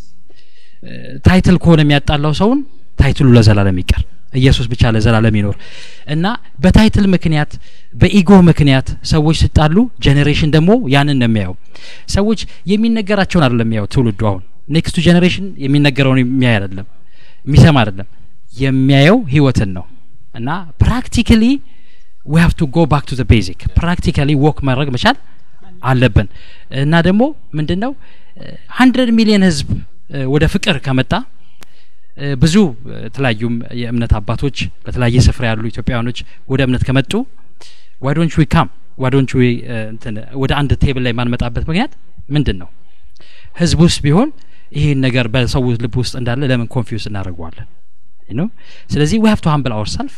ታይትል ከሆነ የሚያጣላው ሰውን ታይትሉ ለዘላለም ይቀር ኢየሱስ ብቻ ለዘላለም ይኖር እና በታይትል ምክንያት በኢጎ ምክንያት ሰዎች ሲጣሉ ጄኔሬሽን ደግሞ ያንን ነው የሚያየው ሰዎች የሚነገራቸውን አይደለም የሚያየው ትውልዱ አሁን ኔክስቱ ጄኔሬሽን የሚነገረውን የሚያይ አይደለም የሚሰማ አይደለም የሚያየው ህይወትን ነው እና ፕራክቲካሊ ዊ ሃቭ ቱ ጎ ባክ ቱ ዘ ቤዚክ ፕራክቲካሊ ወክ ማድረግ መቻል አለብን እና ደግሞ ምንድን ነው ሀንድረድ ሚሊዮን ህዝብ እ፣ ወደ ፍቅር ከመጣ እ፣ ብዙ እ፣ የተለያዩም የእምነት አባቶች በተለያየ ስፍራ ያሉ ኢትዮጵያውያኖች ወደ እምነት ከመጡ ዋዶንች ዊ ካም ዋዶንች ዊ እንትን ወደ አንድ ቴብል ላይ የማንመጣበት ምክንያት ምንድን ነው ህዝብ ውስጥ ቢሆን ይህን ነገር በሰው ልብ ውስጥ እንዳለ ለምን ኮንፊውስ እናደርገዋለን ነው ስለዚህ ዊ ሀቭ ቱ ሀምብል አወር ሰልፍ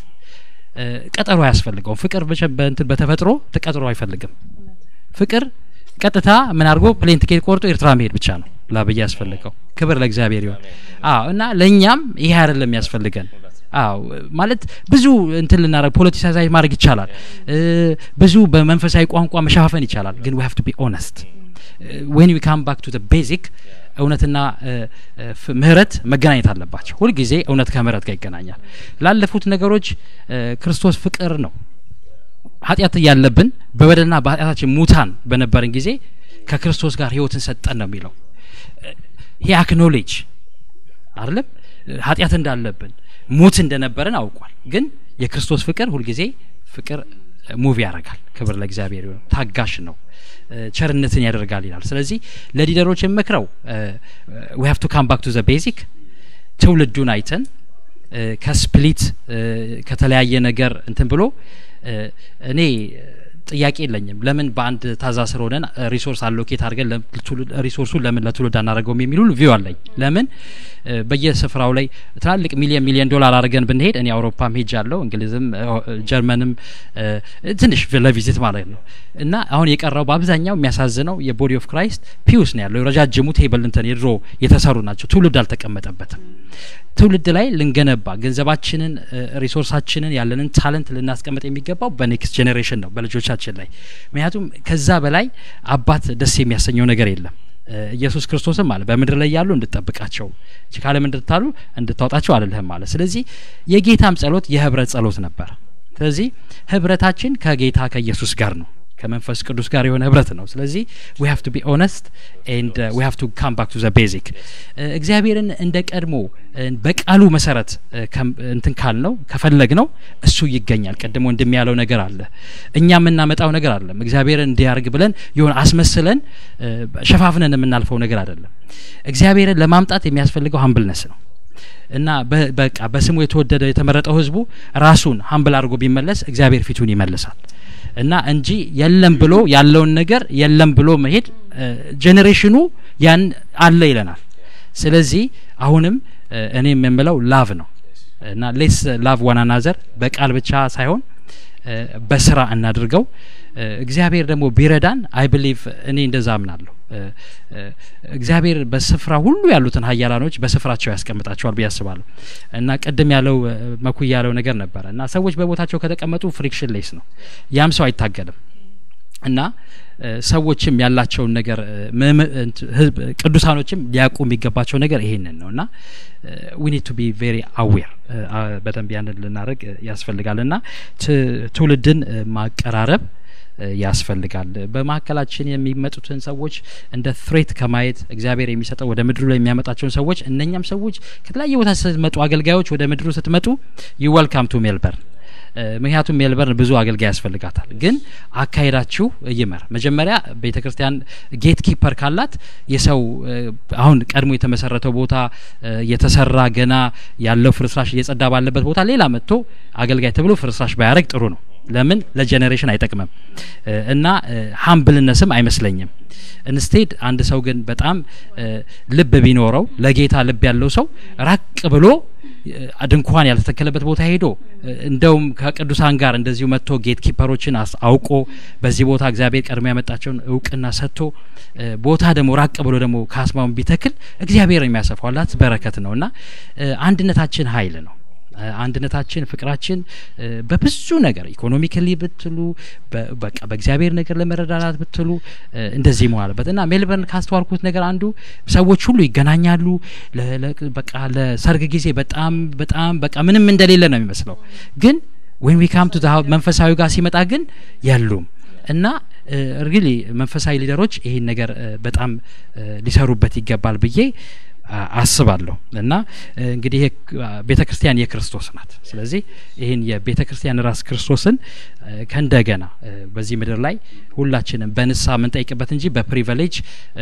ቀጠሮ አያስፈልገውም ፍቅር በቸ- በእንትን በተፈጥሮ ተቀጥሮ አይፈልግም ፍቅር ቀጥታ ምን አድርጎ ፕሌን ቲኬት ቆርጦ ኤርትራ መሄድ ብቻ ነው ላብዬ ያስፈልገው ክብር ለእግዚአብሔር ይሆን አዎ እና ለእኛም ይሄ አይደለም ያስፈልገን አዎ ማለት ብዙ እንትን ልናደረግ ፖለቲሳይዝ ማድረግ ይቻላል እ፣ ብዙ በመንፈሳዊ ቋንቋ መሸፋፈን ይቻላል ግን ዊ ሀቭ ቱ ቢ ኦነስት ዌን ዊ ካም ባክ ቱ ቤዚክ እውነትና እ፣ እ፣ ፍ- ምህረት መገናኘት አለባቸው ሁልጊዜ እውነት ከምህረት ጋር ይገናኛል ላለፉት ነገሮች እ፣ ክርስቶስ ፍቅር ነው ኃጢአት እያለብን በበደልና በኃጢአታችን ሙታን በነበርን ጊዜ ከክርስቶስ ጋር ህይወትን ሰጠን ነው የሚለው ሂ አክኖሌጅ አይደለም ኃጢአት እንዳለብን ሙት እንደነበረን አውቋል ግን የክርስቶስ ፍቅር ሁልጊዜ ፍቅር ሙቭ ያደርጋል ክብር ለእግዚአብሔር ይሁን ታጋሽ ነው እ፣ ቸርነትን ያደርጋል ይላል ስለዚህ ለሊደሮች የምክረው ዊ ሃቭ ቱ ካም ባክ ቱ ዘ ቤዚክ ትውልዱን አይተን እ፣ ከስፕሊት እ፣ ከተለያየ ነገር እንትን ብሎ እ፣ እኔ ጥያቄ የለኝም ለምን በአንድ ታዛ ስር ሆነን ሪሶርስ አሎኬት አድርገን ለትውልድ- ሪሶርሱን ለምን ለትውልድ አናደርገውም የሚሉ ቪው አለኝ ለምን እ፣ በየስፍራው ላይ ትላልቅ ሚሊየን ሚሊየን ዶላር አድርገን ብንሄድ እኔ አውሮፓም ሄጅ አለው እንግሊዝም እ፣ ጀርመንም እ፣ ትንሽ ለቪዚት ማለት ነው እና አሁን የቀረው በአብዛኛው የሚያሳዝነው የቦዲ ኦፍ ክራይስት ፒውስ ነው ያለው ረጃጅሙ ቴብል እንትን የድሮ የተሰሩ ናቸው ትውልድ አልተቀመጠበትም ትውልድ ላይ ልንገነባ ገንዘባችንን እ፣ ሪሶርሳችንን ያለንን ታለንት ልናስቀምጥ የሚገባው በኔክስት ጄኔሬሽን ነው በልጆቻችን ላይ ምክንያቱም ከዛ በላይ አባት ደስ የሚያሰኘው ነገር የለም እ፣ ኢየሱስ ክርስቶስም አለ በምድር ላይ ያሉ እንድጠብቃቸው እንጂ ከዓለም እንድታሉ እንድታወጣቸው አልልህም አለ ስለዚህ የጌታም ጸሎት የህብረት ጸሎት ነበር ስለዚህ ህብረታችን ከጌታ ከኢየሱስ ጋር ነው ከመንፈስ ቅዱስ ጋር የሆነ ህብረት ነው ስለዚህ ዊ ሃቭ ቱ ቢ ኦነስት ኤንድ ዊ ሃቭ ቱ ካም ባክ ቱ ዘ ቤዚክ እግዚአብሔርን እንደ ቀድሞ በቃሉ መሰረት እንትን ካል ነው ከፈለግ ነው እሱ ይገኛል ቀድሞ እንደሚያለው ነገር አለ እኛ የምናመጣው ነገር አለም እግዚአብሔርን እንዲያርግ ብለን የሆነ አስመስለን ሸፋፍነን የምናልፈው ነገር አይደለም እግዚአብሔርን ለማምጣት የሚያስፈልገው ሀምብልነስ ነው እና በቃ በስሙ የተወደደ የተመረጠው ህዝቡ ራሱን ሀምብል አድርጎ ቢመለስ እግዚአብሔር ፊቱን ይመልሳል እና እንጂ የለም ብሎ ያለውን ነገር የለም ብሎ መሄድ ጄኔሬሽኑ ያን አለ ይለናል ስለዚህ አሁንም እኔ የምምለው ላቭ ነው እና ሌስ ላቭ ዋናናዘር በቃል ብቻ ሳይሆን በስራ እናድርገው እግዚአብሔር ደግሞ ቢረዳን አይ ብሊቭ እኔ እንደዛ አምናለሁ እግዚአብሔር በስፍራ ሁሉ ያሉትን ሀያላኖች በስፍራቸው ያስቀምጣቸዋል ብዬ አስባለሁ እና ቅድም ያለው መኩ ያለው ነገር ነበረ እና ሰዎች በቦታቸው ከተቀመጡ ፍሪክሽን ሌስ ነው ያም ሰው አይታገልም እና ሰዎችም ያላቸውን ነገር ቅዱሳኖችም ሊያውቁ የሚገባቸው ነገር ይሄንን ነው እና ዊ ኒድ ቱ ቢ ቬሪ አዌር በደንብ ያንን ልናደርግ ያስፈልጋል እና ትውልድን ማቀራረብ ያስፈልጋል በመካከላችን የሚመጡትን ሰዎች እንደ ትሬት ከማየት እግዚአብሔር የሚሰጠው ወደ ምድሩ ላይ የሚያመጣቸውን ሰዎች እነኛም ሰዎች ከተለያየ ቦታ ስትመጡ አገልጋዮች ወደ ምድሩ ስትመጡ ዩ ወልካም ቱ ሜልበርን ምክንያቱም ሜልበርን ብዙ አገልጋይ ያስፈልጋታል ግን አካሄዳችሁ ይመር መጀመሪያ ቤተ ክርስቲያን ጌት ኪፐር ካላት የሰው አሁን ቀድሞ የተመሰረተው ቦታ የተሰራ ገና ያለው ፍርስራሽ እየጸዳ ባለበት ቦታ ሌላ መጥቶ አገልጋይ ተብሎ ፍርስራሽ ባያደረግ ጥሩ ነው ለምን ለጀኔሬሽን አይጠቅምም እና ሀምብልነስም አይመስለኝም ኢንስቴድ አንድ ሰው ግን በጣም ልብ ቢኖረው ለጌታ ልብ ያለው ሰው ራቅ ብሎ ድንኳን ያልተተከለበት ቦታ ሄዶ እንደውም ከቅዱሳን ጋር እንደዚሁ መጥቶ ጌት ኪፐሮችን አውቆ በዚህ ቦታ እግዚአብሔር ቀድሞ ያመጣቸውን እውቅና ሰጥቶ ቦታ ደግሞ ራቅ ብሎ ደግሞ ካስማውን ቢተክል እግዚአብሔር የሚያሰፋው አላት በረከት ነው እና አንድነታችን ሀይል ነው አንድነታችን ፍቅራችን በብዙ ነገር ኢኮኖሚካሊ ብትሉ በቃ በእግዚአብሔር ነገር ለመረዳዳት ብትሉ እንደዚህ መሆን አለበት እና ሜልበርን ካስተዋልኩት ነገር አንዱ ሰዎች ሁሉ ይገናኛሉ በቃ ለሰርግ ጊዜ በጣም በጣም በቃ ምንም እንደሌለ ነው የሚመስለው ግን ወይም ዊካም ቱ መንፈሳዊ ጋር ሲመጣ ግን የሉም እና ሪሊ መንፈሳዊ ሊደሮች ይህን ነገር በጣም ሊሰሩበት ይገባል ብዬ አስባለሁ እና እንግዲህ ቤተ ክርስቲያን የክርስቶስ ናት ስለዚህ ይህን የቤተ ክርስቲያን ራስ ክርስቶስን ከእንደገና በዚህ ምድር ላይ ሁላችንም በንሳ የምንጠይቅበት እንጂ በፕሪቨሌጅ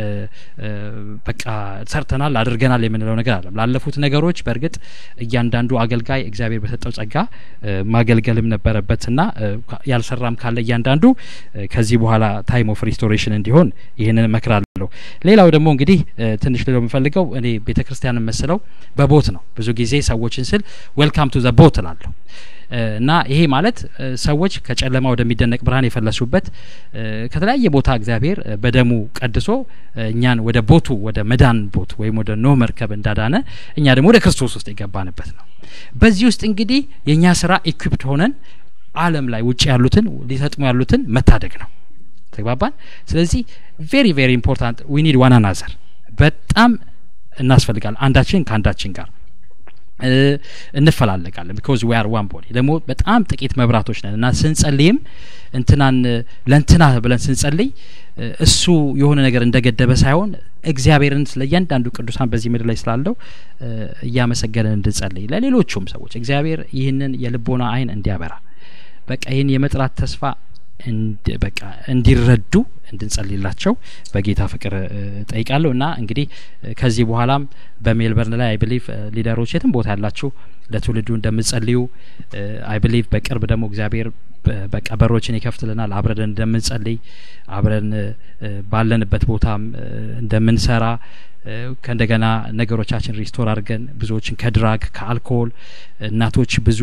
በቃ ሰርተናል አድርገናል የምንለው ነገር አለም ላለፉት ነገሮች በእርግጥ እያንዳንዱ አገልጋይ እግዚአብሔር በሰጠው ጸጋ ማገልገልም ነበረበት እና ያልሰራም ካለ እያንዳንዱ ከዚህ በኋላ ታይም ኦፍ ሪስቶሬሽን እንዲሆን ይህንን እመክራለሁ ሌላው ደግሞ እንግዲህ ትንሽ ልለው የምፈልገው እኔ ቤተ ክርስቲያን መስለው በቦት ነው ብዙ ጊዜ ሰዎችን ስል ዌልካም ቱ ዘ ቦት እላለሁ እና ይሄ ማለት ሰዎች ከጨለማ ወደሚደነቅ ብርሃን የፈለሱበት ከተለያየ ቦታ እግዚአብሔር በደሙ ቀድሶ እኛን ወደ ቦቱ ወደ መዳን ቦት ወይም ወደ ኖህ መርከብ እንዳዳነ እኛ ደግሞ ወደ ክርስቶስ ውስጥ የገባንበት ነው በዚህ ውስጥ እንግዲህ የእኛ ስራ ኢኩፕድ ሆነን አለም ላይ ውጭ ያሉትን ሊሰጥሙ ያሉትን መታደግ ነው ተግባባን ስለዚህ ቬሪ ቬሪ ኢምፖርታንት ዊ ኒድ ዋን አናዘር በጣም እናስፈልጋል አንዳችን ከአንዳችን ጋር እንፈላለጋለን ቢኮዝ ዊ አር ዋን ቦዲ ደግሞ በጣም ጥቂት መብራቶች ነን እና ስንጸልይም እንትናን ለእንትና ብለን ስንጸልይ እሱ የሆነ ነገር እንደገደበ ሳይሆን እግዚአብሔርን ስለ እያንዳንዱ ቅዱሳን በዚህ ምድር ላይ ስላለው እያመሰገንን እንድንጸልይ ለሌሎቹም ሰዎች እግዚአብሔር ይህንን የልቦና አይን እንዲያበራ በቃ ይህን የመጥራት ተስፋ በቃ እንዲረዱ እንድንጸልላቸው በጌታ ፍቅር ጠይቃለሁ እና እንግዲህ ከዚህ በኋላም በሜልበርን ላይ አይ ብሊቭ ሊደሮች የትም ቦታ ያላችሁ ለትውልዱ እንደምጸልዩ አይ ብሊቭ በቅርብ ደግሞ እግዚአብሔር በቃ በሮችን ይከፍትልናል አብረን እንደምንጸልይ አብረን ባለንበት ቦታም እንደምንሰራ ከእንደገና ነገሮቻችን ሪስቶር አድርገን ብዙዎችን ከድራግ ከአልኮሆል እናቶች ብዙ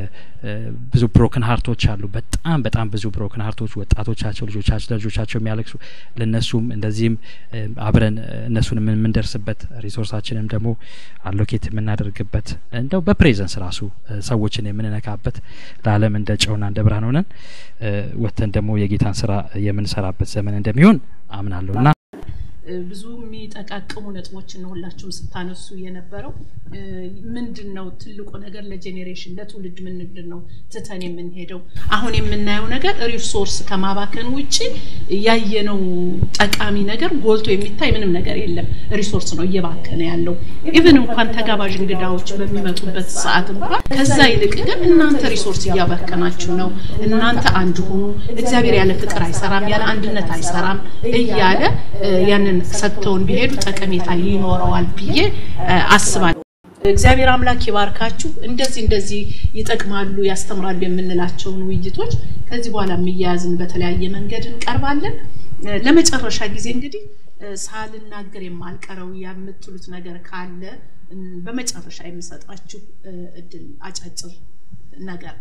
ብዙ ብሮክን ሀርቶች አሉ በጣም በጣም ብዙ ብሮክን ሀርቶች ወጣቶቻቸው ልጆቻቸው ለልጆቻቸው የሚያለቅሱ ለእነሱም እንደዚህም አብረን እነሱን የምንደርስበት ሪሶርሳችንም ደግሞ አሎኬት የምናደርግበት እንደው በፕሬዘንስ ራሱ ሰዎችን የምንነካበት ለአለም እንደ ጨውና እንደ ብርሃን ሆነን ወጥተን ደግሞ የጌታን ስራ የምንሰራበት ዘመን እንደሚሆን አምናለሁ እና ብዙ የሚጠቃቅሙ ነጥቦችን ነው ሁላችሁም ስታነሱ የነበረው። ምንድን ነው ትልቁ ነገር ለጄኔሬሽን ለትውልድ ምንድን ነው ትተን የምንሄደው? አሁን የምናየው ነገር ሪሶርስ ከማባከን ውጭ ያየነው ጠቃሚ ነገር ጎልቶ የሚታይ ምንም ነገር የለም። ሪሶርስ ነው እየባከነ ያለው። ኢቨን እንኳን ተጋባዥ እንግዳዎች በሚመጡበት ሰዓት እንኳን ከዛ ይልቅ ግን እናንተ ሪሶርስ እያባከናችሁ ነው፣ እናንተ አንድ ሁኑ፣ እግዚአብሔር ያለ ፍቅር አይሰራም፣ ያለ አንድነት አይሰራም እያለ ያንን ሰጥተውን ቢሄዱ ጠቀሜታ ይኖረዋል ብዬ አስባለሁ። እግዚአብሔር አምላክ ይባርካችሁ። እንደዚህ እንደዚህ ይጠቅማሉ፣ ያስተምራሉ የምንላቸውን ውይይቶች ከዚህ በኋላ የሚያያዝን በተለያየ መንገድ እንቀርባለን። ለመጨረሻ ጊዜ እንግዲህ ሳልናገር የማልቀረው የምትሉት ነገር ካለ በመጨረሻ የምሰጣችሁ እድል አጫጭር ነገር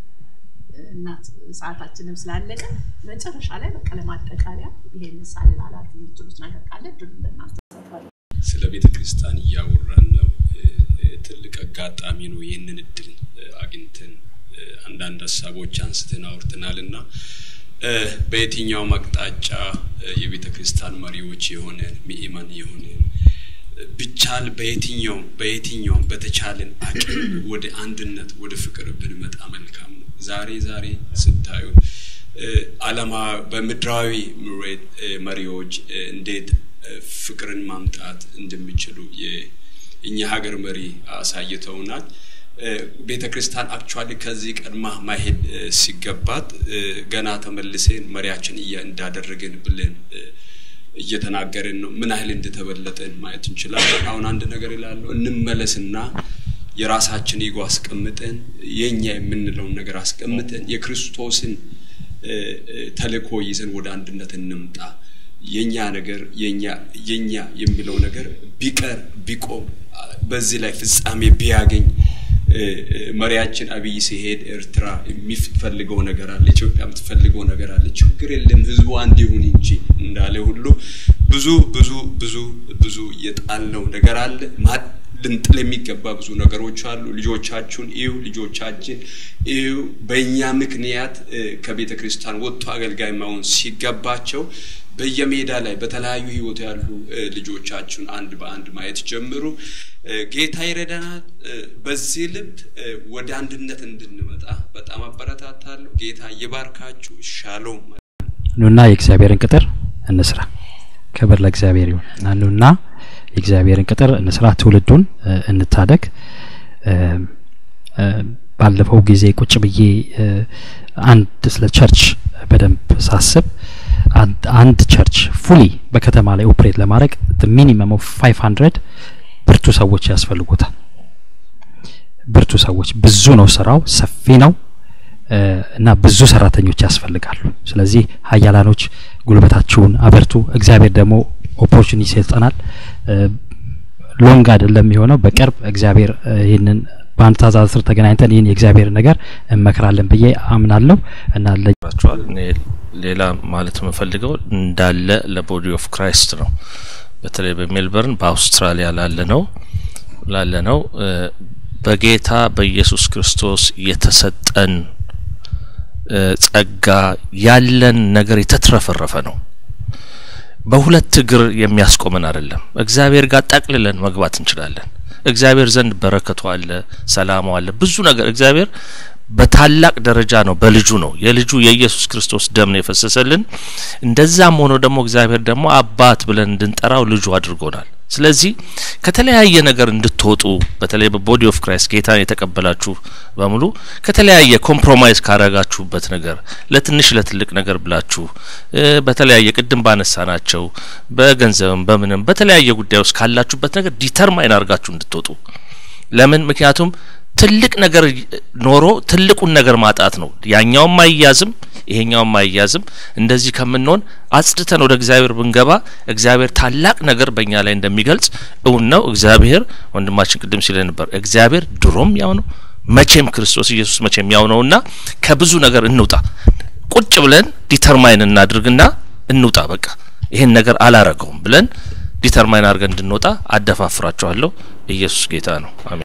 እናት ሰዓታችንም ስላለቀ መጨረሻ ላይ በቃ ለማጠቃለያ ይሄን ሳልላላት የምትሉት ነገር ካለ እድሉ ለእናንተ ስለ ቤተ ክርስቲያን እያወራን ነው። ትልቅ አጋጣሚ ነው። ይህንን እድል አግኝተን አንዳንድ ሀሳቦች አንስተን አውርተናል እና በየትኛውም አቅጣጫ የቤተ ክርስቲያን መሪዎች የሆነን ምእመን የሆነን ብቻል በየትኛውም በየትኛውም በተቻለን አቅም ወደ አንድነት ወደ ፍቅር ብንመጣ መልካም ነው። ዛሬ ዛሬ ስታዩ አለማ በምድራዊ መሪዎች እንዴት ፍቅርን ማምጣት እንደሚችሉ የእኛ ሀገር መሪ አሳይተውናል። ቤተ ክርስቲያን አክቹዋሊ ከዚህ ቀድማ ማሄድ ሲገባት ገና ተመልሴን መሪያችን እንዳደረገን ብለን እየተናገርን ነው። ምን ያህል እንደተበለጠን ማየት እንችላለን። አሁን አንድ ነገር ይላሉ፣ እንመለስና የራሳችን ኢጎ አስቀምጠን የኛ የምንለውን ነገር አስቀምጠን የክርስቶስን ተልእኮ ይዘን ወደ አንድነት እንምጣ። የኛ ነገር የኛ የኛ የሚለው ነገር ቢቀር ቢቆም በዚህ ላይ ፍጻሜ ቢያገኝ መሪያችን አብይ ሲሄድ ኤርትራ የሚፈልገው ነገር አለ፣ ኢትዮጵያ የምትፈልገው ነገር አለ። ችግር የለም ህዝቡ አንድ ይሁን እንጂ እንዳለ ሁሉ ብዙ ብዙ ብዙ ብዙ የጣልነው ነገር አለ። ልንጥል የሚገባ ብዙ ነገሮች አሉ። ልጆቻችሁን እዩ፣ ልጆቻችን እዩ። በእኛ ምክንያት ከቤተ ክርስቲያን ወጥቶ አገልጋይ መሆን ሲገባቸው በየሜዳ ላይ በተለያዩ ህይወት ያሉ ልጆቻችሁን አንድ በአንድ ማየት ጀምሩ። ጌታ ይረዳናል። በዚህ ልብ ወደ አንድነት እንድንመጣ በጣም አበረታታለሁ። ጌታ ይባርካችሁ። ሻሎም። ኑና የእግዚአብሔርን ቅጥር እንስራ። ክብር ለእግዚአብሔር ይሁን። ኑና የእግዚአብሔርን ቅጥር እንስራ፣ ትውልዱን እንታደግ። ባለፈው ጊዜ ቁጭ ብዬ አንድ ስለ ቸርች በደንብ ሳስብ አንድ ቸርች ፉሊ በከተማ ላይ ኦፕሬት ለማድረግ ሚኒመም ኦፍ ፋይቭ ሀንድረድ ብርቱ ሰዎች ያስፈልጉታል። ብርቱ ሰዎች ብዙ ነው፣ ስራው ሰፊ ነው እና ብዙ ሰራተኞች ያስፈልጋሉ። ስለዚህ ሀያላኖች ጉልበታችሁን አበርቱ። እግዚአብሔር ደግሞ ኦፖርቹኒቲ ይሰጠናል። ሎንግ አይደለም የሚሆነው፣ በቅርብ እግዚአብሔር ይህንን በአንድ ትእዛዝ ስር ተገናኝተን ይህን የእግዚአብሔር ነገር እንመክራለን ብዬ አምናለሁ እና ቸዋል እኔ ሌላ ማለት የምፈልገው እንዳለ ለቦዲ ኦፍ ክራይስት ነው። በተለይ በሜልበርን በአውስትራሊያ ላለ ነው ላለ ነው በጌታ በኢየሱስ ክርስቶስ የተሰጠን ጸጋ ያለን ነገር የተትረፈረፈ ነው። በሁለት እግር የሚያስቆመን አይደለም። እግዚአብሔር ጋር ጠቅልለን መግባት እንችላለን። እግዚአብሔር ዘንድ በረከቱ አለ፣ ሰላሙ አለ፣ ብዙ ነገር እግዚአብሔር በታላቅ ደረጃ ነው በልጁ ነው የልጁ የኢየሱስ ክርስቶስ ደም ነው የፈሰሰልን። እንደዛም ሆኖ ደግሞ እግዚአብሔር ደግሞ አባት ብለን እንድንጠራው ልጁ አድርጎናል። ስለዚህ ከተለያየ ነገር እንድትወጡ በተለይ በቦዲ ኦፍ ክራይስት ጌታን የተቀበላችሁ በሙሉ ከተለያየ ኮምፕሮማይዝ ካረጋችሁበት ነገር ለትንሽ ለትልቅ ነገር ብላችሁ በተለያየ ቅድም ባነሳ ናቸው በገንዘብም በምንም በተለያየ ጉዳይ ውስጥ ካላችሁበት ነገር ዲተርማይን አድርጋችሁ እንድትወጡ ለምን ምክንያቱም ትልቅ ነገር ኖሮ ትልቁን ነገር ማጣት ነው። ያኛውም አይያዝም፣ ይሄኛውም አይያዝም። እንደዚህ ከምንሆን አጽድተን ወደ እግዚአብሔር ብንገባ እግዚአብሔር ታላቅ ነገር በእኛ ላይ እንደሚገልጽ እውን ነው። እግዚአብሔር ወንድማችን ቅድም ሲለ ነበር፣ እግዚአብሔር ድሮም ያው ነው፣ መቼም ክርስቶስ ኢየሱስ መቼም ያው ነውና ከብዙ ነገር እንውጣ። ቁጭ ብለን ዲተርማይን እናድርግና እንውጣ። በቃ ይሄን ነገር አላረገውም ብለን ዲተርማይን አድርገን እንድንወጣ አደፋፍራችኋለሁ። ኢየሱስ ጌታ ነው። አሜን።